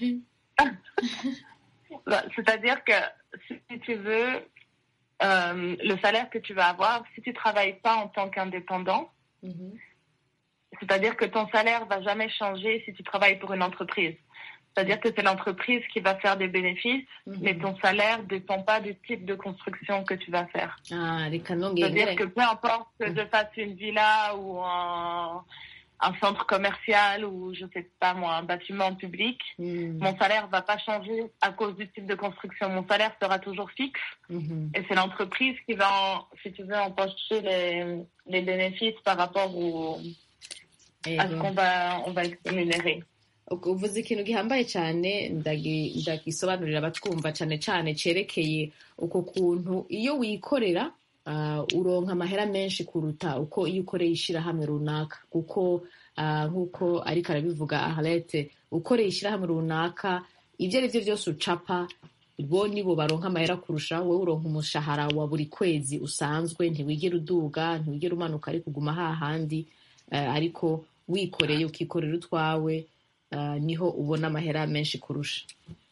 Bah, C'est-à-dire que si tu veux, euh, le salaire que tu vas avoir, si tu travailles pas en tant qu'indépendant, c'est-à-dire que ton salaire va jamais changer si tu travailles pour une entreprise. C'est-à-dire que c'est l'entreprise qui va faire des bénéfices, mais ton salaire dépend pas du type de construction que tu vas faire. ah reka C'est-à-dire nongere que peu importe que je fasse une villa ou un, un centre commercial ou je sais pas moi un bâtiment public, mon salaire va pas changer à cause du type de construction. Mon salaire sera toujours fixe et c'est l'entreprise qui va, en, si tu veux, empocher les, les bénéfices par rapport au, à ce qu'on va, on va rémunérer. uvuze ikintu gihambaye cyane ndagisobanurira abatwumva cyane cyane cyerekeye uko kuntu iyo wikorera uronka amahera menshi kuruta uko iyo ukoreye ishyirahamwe runaka kuko nk'uko ariko arabivuga aharete ukoreye ishyirahamwe runaka ibyo ari byo byose ucapa bo nibo baronka amahera kurusha wowe uronka umushahara wa buri kwezi usanzwe ntiwigera uduga ntiwigera umanuka ariko uguma hahandi ariko wikoreye ukikorera utwawe niho ubona amahera menshi kurusha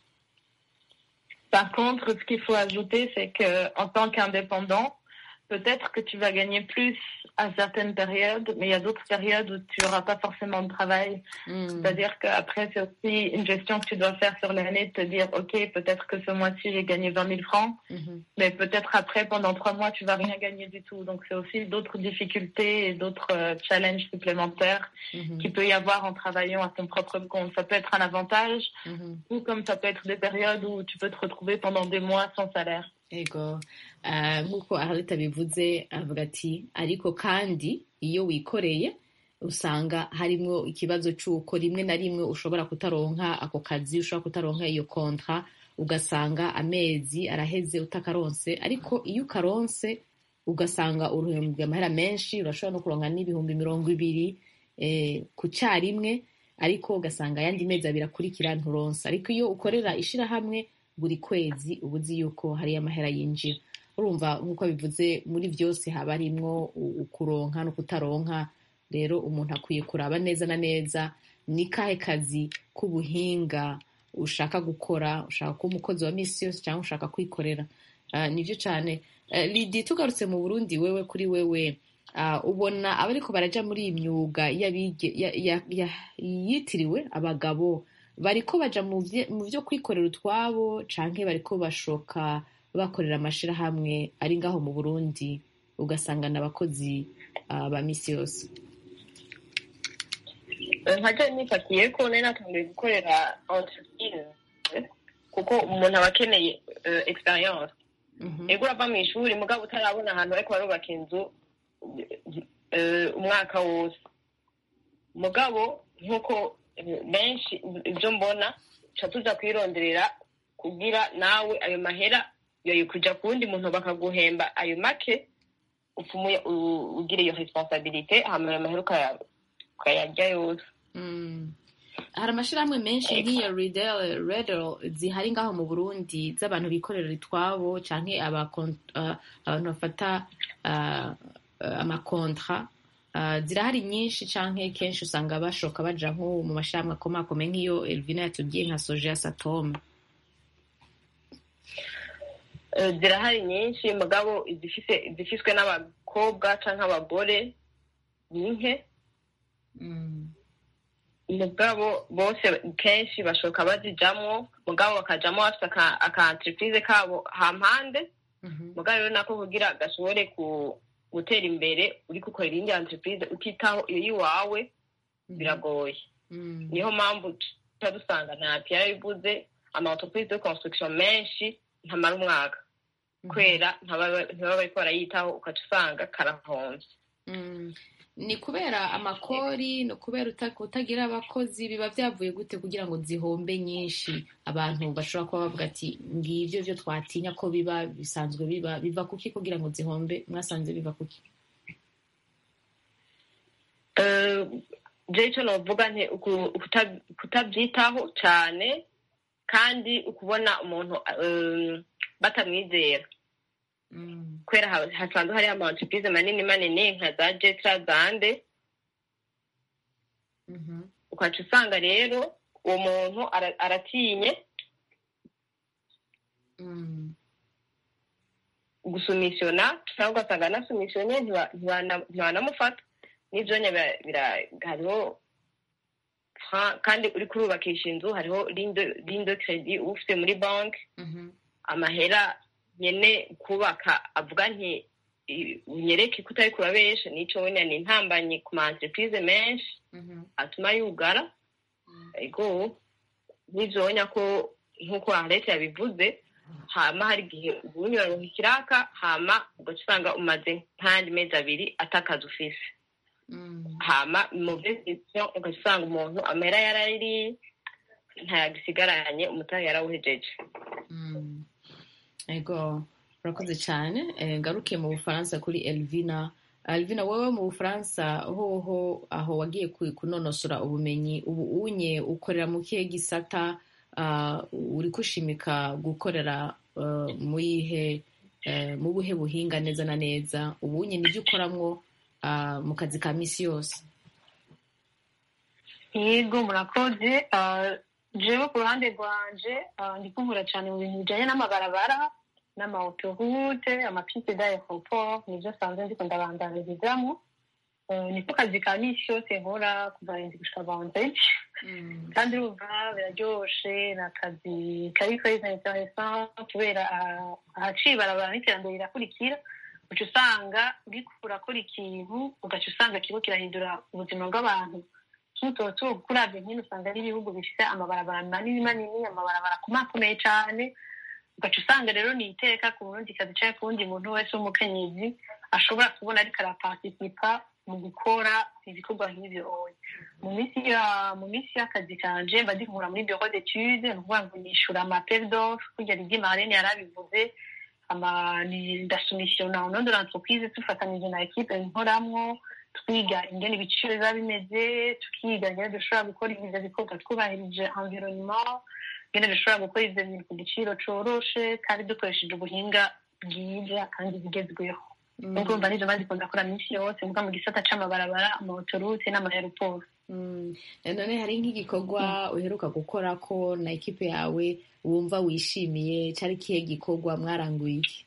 Par contre, ce qu'il faut ajouter, c'est que en tant qu'indépendant, peut-être que tu vas gagner plus à certaines périodes, mais il y a d'autres périodes où tu n'auras pas forcément de travail. Mm. C'est-à-dire qu'après, c'est aussi une gestion que tu dois faire sur l'année, de te dire, OK, peut-être que ce mois-ci, j'ai gagné 20 000 francs, mm -hmm. mais peut-être après, pendant trois mois, tu vas rien gagner du tout. Donc, c'est aussi d'autres difficultés et d'autres euh, challenges supplémentaires mm -hmm. qu'il peut y avoir en travaillant à ton propre compte. Ça peut être un avantage, ou comme ça peut être des périodes où tu peux te retrouver pendant des mois sans salaire. ego nk'uko aharita bivuze avuga ati ariko kandi iyo wikoreye usanga harimo ikibazo cy'uko rimwe na rimwe ushobora kutaronka ako kazi ushobora kutaronka iyo kontra ugasanga amezi araheze utakaronse ariko iyo ukaronse ugasanga uruhembwe amahera menshi urashobora no kuronka n'ibihumbi mirongo ibiri ku cyarimwe ariko ugasanga ayandi mezi abiri akurikira nturonse ariko iyo ukorera ishyirahamwe buri kwezi uba uzi yuko hari amahera yinjira urumva nk'uko bivuze muri byose haba harimwo ukuronka no kutaronka rero umuntu akwiye kuraba neza na neza ni kahe kazi k'ubuhinga ushaka gukora ushaka kuba umukozi wa minsi yose cyangwa ushaka kwikorera nibyo cyane lidi tugarutse mu burundi wewe kuri wewe ubona abariko baraja muri iyi myuga yitiriwe abagabo bariko baja mu byo kwikorera utwabo canke bariko bashoka bakorera amashirahamwe ari ngaho mu burundi ugasanga n'abakozi ba misi yose nkajya nifatiye ko nari natangiye gukorera entreprise kuko umuntu aba akeneye experience ego urava mu ishuri mugabo utarabona ahantu bariko barubaka inzu umwaka wose mugabo nk'uko benshi ibyo mbona tuca tuza kwironderera kugira nawe ayo mahera yoye kuja ku wundi muntu bakaguhemba ayo make upfumuye ugira iyo responsabilite hama ayo mahera ukayarya yose hari amashirahamwe menshi nk'iyo redel zihari ngaho mu burundi z'abantu bikorera itwabo canke abantu bafata amakontra zirahari nyinshi canke kenshi usanga bashoka baja nko mu mashirahamwe akomakomeye nk'iyo elvina yatubwiye nka soje ya satome zirahari nyinshi mugabo izifiswe n'abakobwa canke abagore ni nke mugabo bose kenshi bashoka bazijamwo mugabo bakajamwo bafite aka entreprise kabo hampande mugabo rero nako kugira gashobore gutera imbere uri gukorera iyindi entreprise utitaho iyo yiwawe biragoye niyo mpamvu tuba dusanga nta yarabivuze ama entreprise de construction menshi ntamara umwaka kubera ntibaba bariko barayitaho ukaca usanga karahomvye ni kubera amakori ni kubera kutagira abakozi biba byavuye gute kugira ngo zihombe nyinshi abantu bashobora kuba bavuga ati ngibyo byo twatinya ko biba bisanzwe biba biva kuki kugira ngo zihombe mwasanze biva kuki je icyo novuga nti kutabyitaho cyane kandi ukubona umuntu batamwizera kubera hasanzwe hariho ama entreprise manini manini nka za jetra zande ukaca usanga rero uwo muntu aratinye gusumisiona cyangwa ugasanga anasumisiyone ntibanamufata n'ibyo hariho kandi uri kurubakisha inzu hariho lindo kredi uba ufite muri banki amahera nyene kubaka avuga nti i- unyereke ko utari kurabesha nico wenya ni intambanyi ku ma entreprise menshi atuma yugara ego n'ivyo wonya ko nk'uko leta yabivuze hama hari igihe ubunyura mu ikiraka hama ugaca usanga umaze nk'ayandi mezi abiri atakazi ufise hama mu decision ugaca usanga umuntu amera yarayiriye ntayagisigaranye umutahe yarawuhejeje Mm. ego urakoze cyane Eh, ngaruke mu bufaransa kuri elvina elvina wowe mu bufaransa hoho aho wagiye ku- kunonosora ubumenyi ubu unye ukorera mu kihe gisata ah, uri kushimika gukorera eh, mu yihe eh, mu buhe buhinga neza na neza ubu unye nibyo ukoramwo ah, mu kazi ka misi yose yego murakoze Ah, jewe ku ruhande rwanje ah, ndi kunkura cyane mu bintu bijanye n'amabarabara n'amaotorute amapiste d'aeroport nivyo sanzwe ndiko ndabandanirizamu Eh, niko kazi ka misi yose nkora kuva indwi gushika vendredi kandi urumva biraryoshe ni akazi kari très intéressant kubera ah, ahaciye ibarabara n'iterambere rirakurikira uca usanga uriko urakora ikintu ugaca usanga kiriko kirahindura ubuzima bw'abantu tutoto kuravye nkino usanga ari ibihugu bifise amabarabara manini manini amabarabara akomakomeye cane ugaca usanga rero ni iteka ku burundi kazi canke ku wundi muntu wese w'umukenyezi ashobora kubona ariko araparticipa mu gukora ibikorwa nk'ivyo oya mu minsi ya mu minsi y'akazi kanje mba ndinkura muri bureau d'étude ni ukuvuga ngo nishura amapel d'offre kurya ridi marlene yarabivuze ama ni- ndasumisiona au nom de l'entreprise tufatanije na equipe nkoramwo twiga ingene ibiciro biba bimeze tukiga ingene dushobora gukora ivyo bikorwa twubahirije environnement ingene dushobora gukora ivyo bintu ku giciro coroshe kandi dukoresheje ubuhinga bwiza kandi bugezweho nubwo mba nivyo maze ndakora minsi yose muga mu gisata c'amabarabara amaotorute n'amayaroporo Mm. Eh, none hari nk'igikorwa uheruka gukora ko na ekipe yawe wumva wishimiye cari kihe gikorwa mwaranguye iki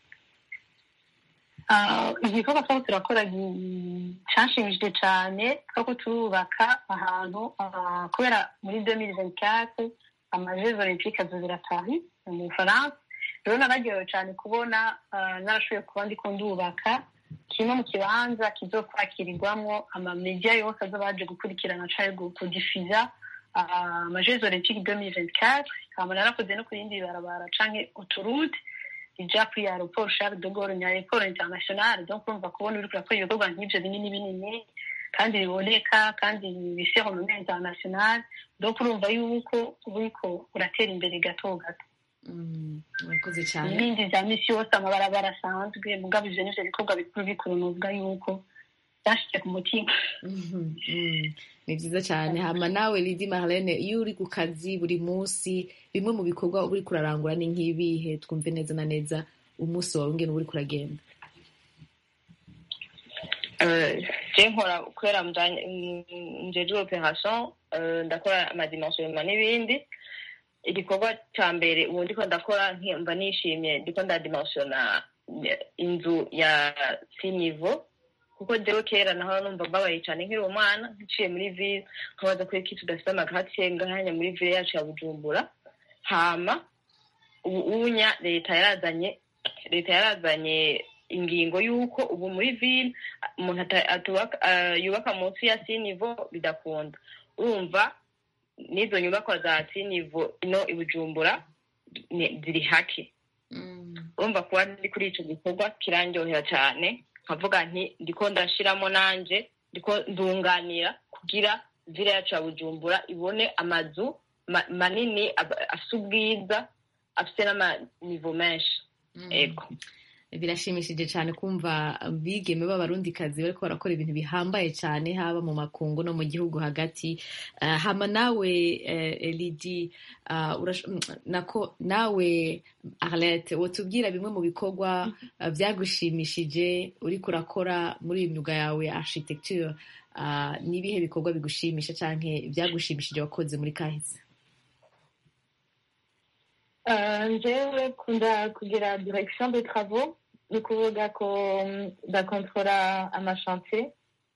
Ah, igikorwa twaba turakora gi- canshimishije cane twako turubaka ahantu ah, kubera muri 2024 amajeux olympique azobera Paris mu Bufaransa rero nararyohewe cane kubona ah, narashoboye kuba ndiko ndubaka kimwe mu kibanza kizokwakirirwamwo amamedia yose azoba aje gukurikirana canke gu- kudifuza ah, amajeux olympique 2024 hama narakoze no ku yindi barabara canke uturute ija kuri aeroport Charles de Gaulle ni aeroport international donc urumva kubona uriko urakora ibikorwa nk'ivyo binini binini kandi biboneka kandi bifise renommée international donc urumva yuko uriko uratera imbere gato gato Mm, murakoze cyane ibindi vya misi yose amabarabara asanzwe mugabo ivyo nivyo bikorwa bikuru bikuru novuga yuko vyashitse ku mutima Mhm, mm. ni vyiza cyane hama nawe lidi marlene iyo uri ku kazi buri munsi bimwe mu bikorwa uba uriko urarangura ni nk'ibihe twumve neza na neza umunsi wawe ngene uba uriko uragenda Euh, je nkora kubera mjanye- mm, njejwe operation euh, ndakora amadimensionnement n'ibindi igikorwa ca mbere ubu ndiko ndakora nki- mba nishimye ndiko ndadimensiona inzu ya sinivo kuko jewe kera naho numva mbabaye cane nkiri umwana nciye muri ville nkabaza ko iki tudafite amagatiye ngahanya muri ville yacu ya bujumbura hama ubu unya leta yarazanye leta yarazanye ingingo y'uko ubu muri ville umuntu ata- atubaka- ah, yubaka munsi ya sinivo bidakunda urumva n'izo nyubakwa za sinivo ino i bujumbura ni- ziri hake urumva kuba ndi kuri ico gikorwa kirandyohera cane nkavuga nti ndiko ndashiramo nanje ndiko ndunganira kugira vile yacu ya bujumbura ibone amazu ma- manini ab- afise ubwiza afise n'amanivo menshi ego birashimishije cyane kumva bigeme b'abarundikazi bariko barakora ibintu bihambaye cyane haba mu makungu no mu gihugu hagati Eh, hama nawe eh, elidi ah, urash- mm, nako nawe arlete wotubwira bimwe mu bikorwa eh, vyagushimishije uriko urakora muri iyi myuga yawe ya architecture Ah, ni ibihe bikorwa bigushimisha canke vyagushimishije wakoze muri kahise Euh, njyewe kunda kugira direction de travaux ni ukuvuga ko mm, ndakontorora amashantier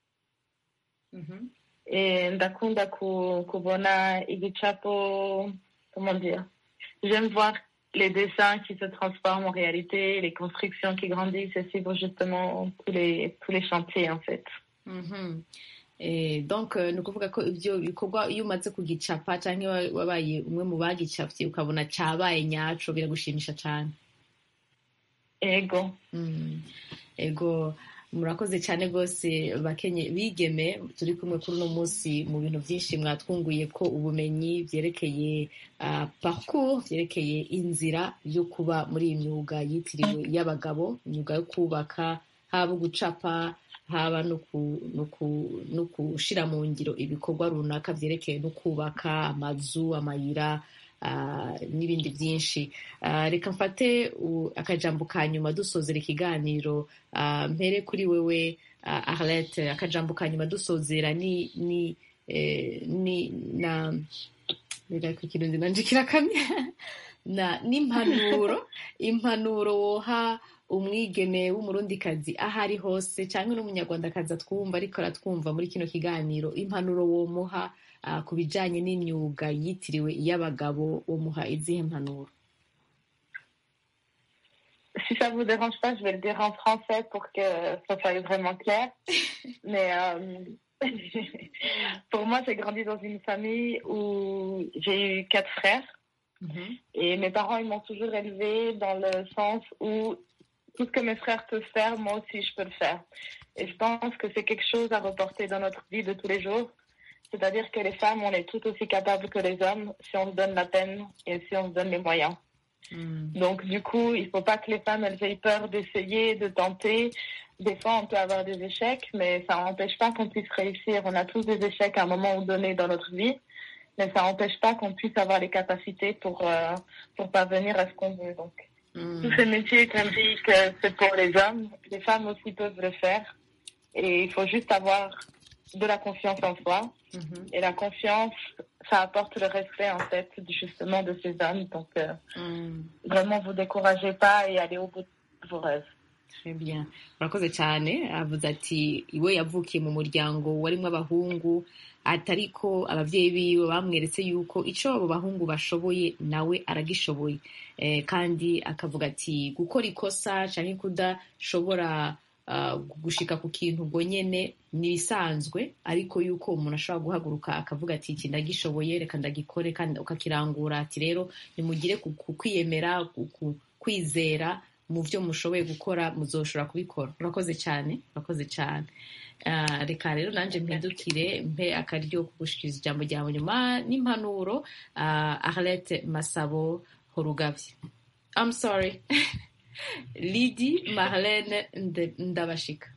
Eh, ndakunda ku, kubona igicapo comment dire j'aime voir les dessins qui se transforment en réalité, les constructions qui grandissent et suivre justement tous les, tous les chantiers en fait. Mhm. Eh, donc eh, ni ukuvuga ko ibyo bikorwa iyo umaze kugicapa cyangwa wabaye umwe mu bagicapye ukabona cyabaye nyaco biragushimisha cyane Ego. Mm. ego murakoze cyane rwose bakenye bigeme turi kumwe kuri uno munsi mu bintu byinshi mwatwunguye ko ubumenyi byerekeye uh, parcours byerekeye inzira yo kuba muri iyi myuga yitiriwe y'abagabo imyuga yo kubaka haba gucapa haba no ku- no ku- no gushira mu ngiro ibikorwa runaka byerekeye no kubaka amazu amayira ah, n'ibindi byinshi Ah, reka mfate u- akajambo ka nyuma dusozera ikiganiro Ah, mpere kuri wewe ah, arlette akajambo ka nyuma dusozera ni ni eh, ni na reka ikirundi nanje kirakamye na n'impanuro impanuro woha umwigeme w'umurundikazi aho ari hose cyangwa n'umunyarwandakazi atwumva ariko aratwumva muri kino kiganiro impanuro womuha ah, ku bijyanye n'imyuga yitiriwe iy'abagabo womuha izihe mpanuro Si ça vous dérange pas, je vais le dire en français pour que ça soit vraiment clair. Mais euh, pour moi, j'ai grandi dans une famille où j'ai eu quatre frères. Et mes parents, ils m'ont toujours élevée dans le sens où tout ce que mes frères peuvent faire, moi aussi, je peux le faire. Et je pense que c'est quelque chose à reporter dans notre vie de tous les jours. C'est-à-dire que les femmes, on est tout aussi capables que les hommes si on se donne la peine et si on se donne les moyens. Donc, du coup, il faut pas que les femmes, elles aient peur d'essayer, de tenter. Des fois, on peut avoir des échecs, mais ça n'empêche pas qu'on puisse réussir. On a tous des échecs à un moment donné dans notre vie, mais ça n'empêche pas qu'on puisse avoir les capacités pour, euh, pour parvenir à ce qu'on veut. Donc, tous ces métiers qu'on dit que c'est pour les hommes, les femmes aussi peuvent le faire. Et il faut juste avoir de la confiance en soi. Et la confiance, ça apporte le respect, en fait, justement, de ces hommes. Donc, euh, vraiment, vous découragez pas et allez au bout de vos rêves. Très bien murakoze cyane avuze ati iwe yavukiye mu muryango warimo abahungu atariko ababyeyi biwe bamweretse yuko icyo abo bahungu bashoboye nawe aragishoboye eh, kandi akavuga ati gukora ikosa cyangwa kudashobora uh, gushika ku kintu ubwo nyene ni ibisanzwe ariko yuko umuntu ashobora guhaguruka akavuga ati iki ndagishoboye reka ndagikore kandi ukakirangura ati rero nimugire ku ku kwiyemera ku- ku- kwizera mu byo mushoboye gukora muzoshobora kubikora murakoze cyane murakoze cyane Ah, reka rero nanjye mpindukire mpe akaryo ko gushikiriza ijambo ryawe nyuma n'impanuro ah, arlette masabo horugabye i'm sorry lidi marlene Nde- ndabashika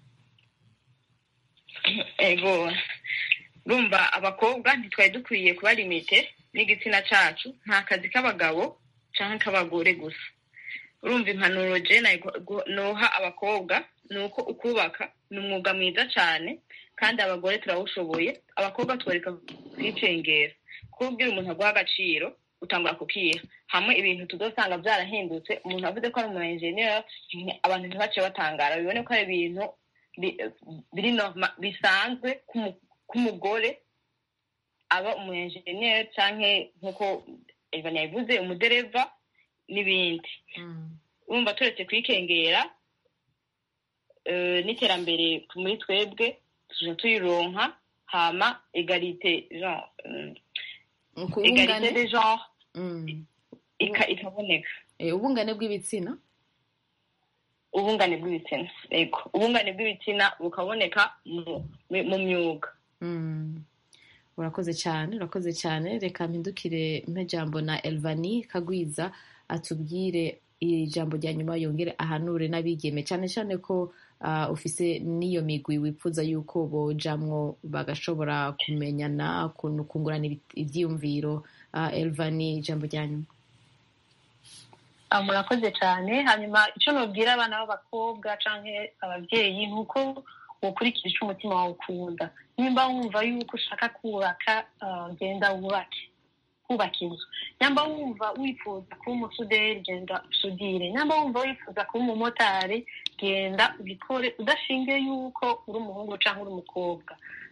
ego urumva abakobwa ntitwari dukwiye kuba limite n'igitsina cacu nta kazi k'abagabo canke k'abagore gusa urumva impanuro je nayi gu- noha abakobwa ni uko ukubaka ni umwuga mwiza cane kandi abagore turawushoboye abakobwa twereka kwicengera kuko ubwira umuntu aguha agaciro utangura kukiha hamwe ibintu tuzosanga vyarahindutse umuntu avuze ko ari umu engineer abantu ntibace batangara bibone ko ari ibintu bi- biri norma- bisanzwe k'umu- k'umugore aba umu engineer canke nk'uko Evan yabivuze umudereva n'ibindi urumva turetse kwikengera eh, n'iterambere muri twebwe tuja tuyironka hama egalite genre mm, egalite de genre ika- ikaboneka Eh, ubungane bw'ibitsina ubungane bw'ibitsina ego ubungane bw'ibitsina bukaboneka mu- mu myuga Mm. urakoze cyane urakoze cyane reka mpindukire mpe jambo na elvani kagwiza atubwire ijambo rya nyuma yongere ahanure n'abigeme cyane cyane ko ah, ufise n'iyo migwi wifuza yuko bojamwo bagashobora kumenyana kun- kungurana ibi- ivyiyumviro Ah, elvani ijambo rya nyuma Ah, murakoze cyane hanyuma icyo nubwira abana b'abakobwa cyangwa ababyeyi ni uko ukurikira icyo umutima wawe ukunda nimba wumva yuko ushaka kubaka ah, genda wubake kubaka inzu nyamba wumva wifuza kuba umusuderi genda usudire nyamba wumva wifuza kuba umumotari genda ubikore udashingiye yuko uri umuhungu cyangwa uri umukobwa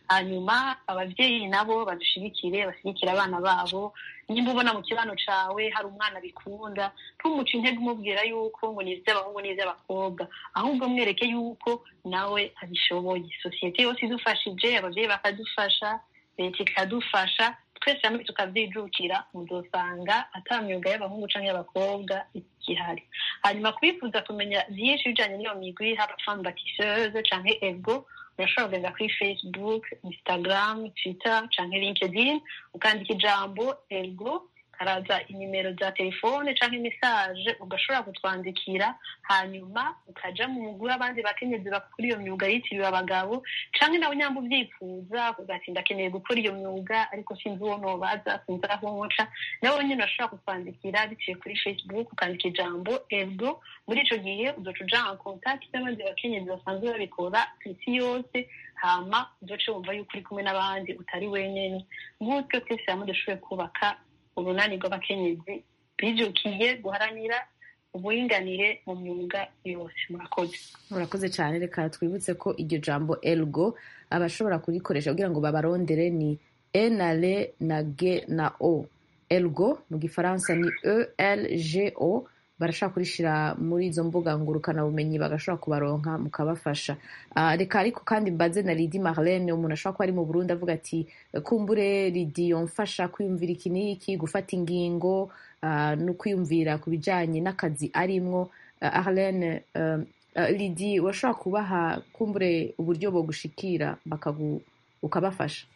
hanyuma ababyeyi nabo badushigikire bashyigikire abana babo nimba ubona mu kibano cawe hari umwana bikunda ntumuce intege umubwira yuko ngo ni iby'abahungu n'iby'abakobwa ahubwo mwereke yuko nawe abishoboye sosiyete yose idufashije ababyeyi bakadufasha leta ikadufasha twese hamwe tukabyijukira muzosanga ata myuga y'abahungu cyangwa y'abakobwa igihari hanyuma kubifuza kumenya byinshi bijyanye n'iyo migwi haba femme batisseuse cyangwa ego urashobora kugenda kuri facebook instagram twitter cyangwa linkedin ukandika ijambo ego haraza inimero za telefone cyangwa imisaje ugashobora kutwandikira hanyuma ukaja mu mugwi w'abandi bakenyezi bakora iyo myuga yitiriwe abagabo cyangwa nawe nyamba ubyifuza ugati ndakeneye gukora iyo myuga ariko sinzi uwo nobaza sinzi aho nca nawe nyine urashobora kutwandikira biciye kuri facebook ukandika ijambo ego muri ico gihe uzoca uja en contact n'abandi bakenyezi basanzwe babikora ku isi yose hama uzoce wumva yuko uri kumwe n'abandi utari wenyene gutyo twese hamwe dushoboye kubaka urunani rw'abakenyezi bijukiye guharanira uburinganire mu myuga yose murakoze murakoze cyane reka twibutse ko iryo jambo elgo abashobora kurikoresha kugira ngo babarondere ni e na le na g na o elgo mu gifaransa ni e l g o barashobora kurishira muri izo mbuga ngurukanabumenyi bagashobora kubaronka mukabafasha reka ariko kandi mbaze na lidi marlene umuntu ashobora kuba ari mu burundi avuga ati kumbure lidi yomfasha kwiyumvira iki n'iki gufata ingingo no kwiyumvira ku bijyanye n'akazi arimwo arlene lidi urashobora kubaha kumbure uburyo bogushikira ukabafasha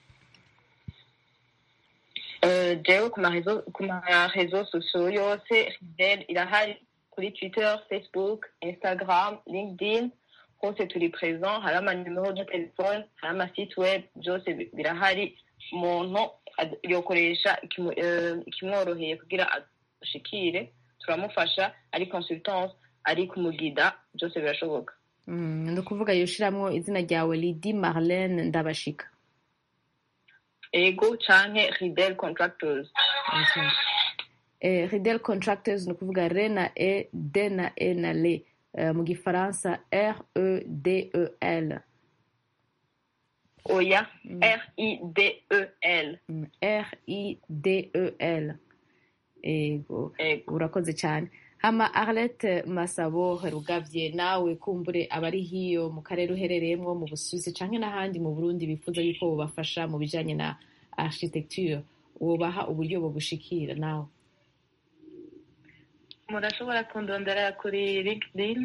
jewe ku marezo sosiyo yose ridel irahari kuri twitter facebook instagram linkedin hose turi present hari amanimero de telefone hari amasite web byose birahari umuntu yokoresha ikimworoheye kugira ashikire turamufasha ari consultance ari kumugida byose birashoboka ni ukuvuga yoshiramwo izina ryawe lidi marlene ndabashika ego canke ridel contractors okay. eh, ridel contractors ni ukuvuga re na e d na e na le uh, mu gifaransa r e d e l oya mm. r i d e l mm. r i d e l ego urakoze cyane hama arlette masabo rugavye nawe kumbure abari hiyo mu karere uherereyemwo mu busuwisi canke n'ahandi mu burundi bifuza yuko bobafasha mu bijanye na architecture wobaha uburyo bogushikira nawe murashobora kundondera kuri linkedin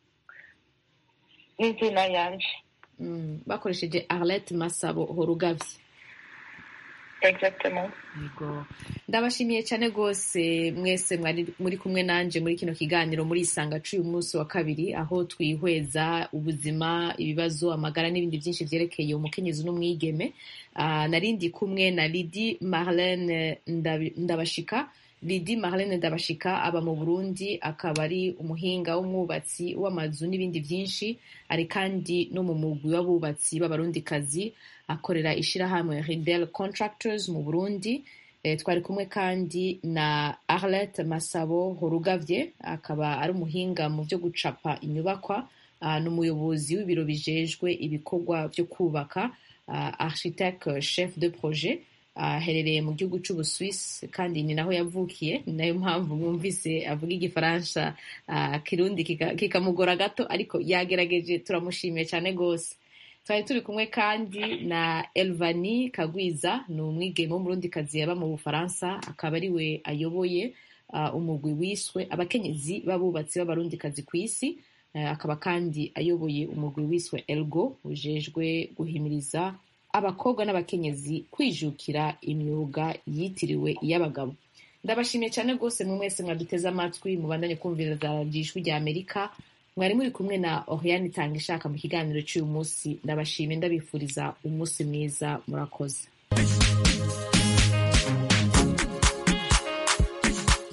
n'izina yanje mm, bakoresheje arlette masabo horugavye exactement yego ndabashimiye cyane rwose mwese muri kumwe nanje muri kino kiganiro muri isanga c'uyu munsi wa kabiri aho twihweza ubuzima ibibazo amagara n'ibindi byinshi vyerekeye umukenyezi n'umwigeme uh, narindi kumwe na lidi marlene ndabashika lidi marlene ndabashika aba mu burundi akaba ari umuhinga w'umwubatsi w'amazu n'ibindi byinshi ari kandi no mu mugwi w'abubatsi b'abarundikazi akorera ishirahamwe ridel contractors mu burundi e, twari kumwe kandi na arlette masabo horugavye akaba ari umuhinga mu byo gucapa inyubakwa uh, n'umuyobozi w'ibiro bijejwe ibikorwa byo kubaka uh, architecte chef de projet aherereye uh, mu gihugu c'ubuswisi kandi ni naho yavukiye ni nayo mpamvu mwumvise avuga igifaransa uh, kirundi kikamugora kika gato ariko yagerageje turamushimiye cyane rwose twari turi kumwe kandi na elvani kagwiza ni umwigeme w'umurundikazi yaba mu bufaransa akaba ari we ayoboye uh, umugwi wiswe abakenyezi b'abubatsi b'abarundikazi ku isi uh, akaba kandi ayoboye umugwi wiswe elgo ujejwe guhimiriza abakobwa n'abakenyezi kwijukira imyuga yitiriwe iy'abagabo ndabashimiye cyane rwose mwe mwese mwaduteze amatwi mubandanye kumviriza ijwi rya amerika mwari muri kumwe na oriane itanga ishaka mu kiganiro cy'uyu munsi ndabashimiye ndabifuriza umunsi mwiza murakoze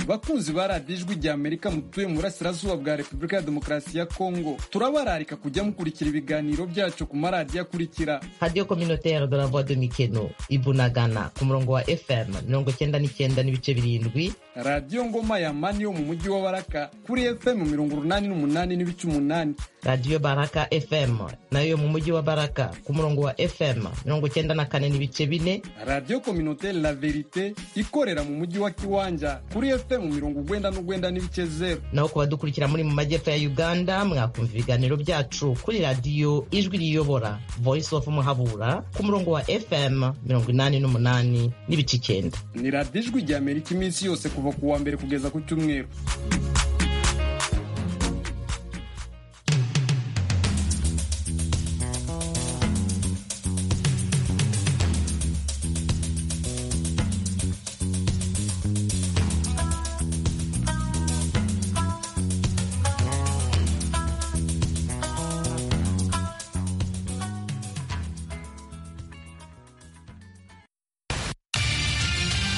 bakunzi ba radiyo ijwi rya amerika mutuye mu burasirazuba bwa repubulika ya demokarasi ya kongo turabararika kujya mukurikira ibiganiro byacu ku maradiyo akurikira radiyo communautaire de la voix de mikeno ibunagana ku murongo wa fm mirongo cyenda n'icyenda n'ibice birindwi radiyo ngoma ya mani yo mu mujyi wa baraka kuri fm mirongo urunani n'umunani n'ibice umunani radiyo baraka fm nayo mu mujyi wa baraka ku murongo wa fm mirongo cyenda na kane n'ibice bine radiyo communautaire la verite ikorera mu mujyi wa kiwanja kuri fm mirongo ugwenda n'ugwenda n'ibice zeru naho ku badukurikira muri mu majyepfo ya uganda mwakumva ibiganiro byacu kuri radiyo ijwi riyobora voice of muhabura ku murongo wa fm mirongo inani n'umunani n'ibice icyenda ni radiyo ijwi rya amerika iminsi yose kuva ku wa mbere kugeza ku cyumweru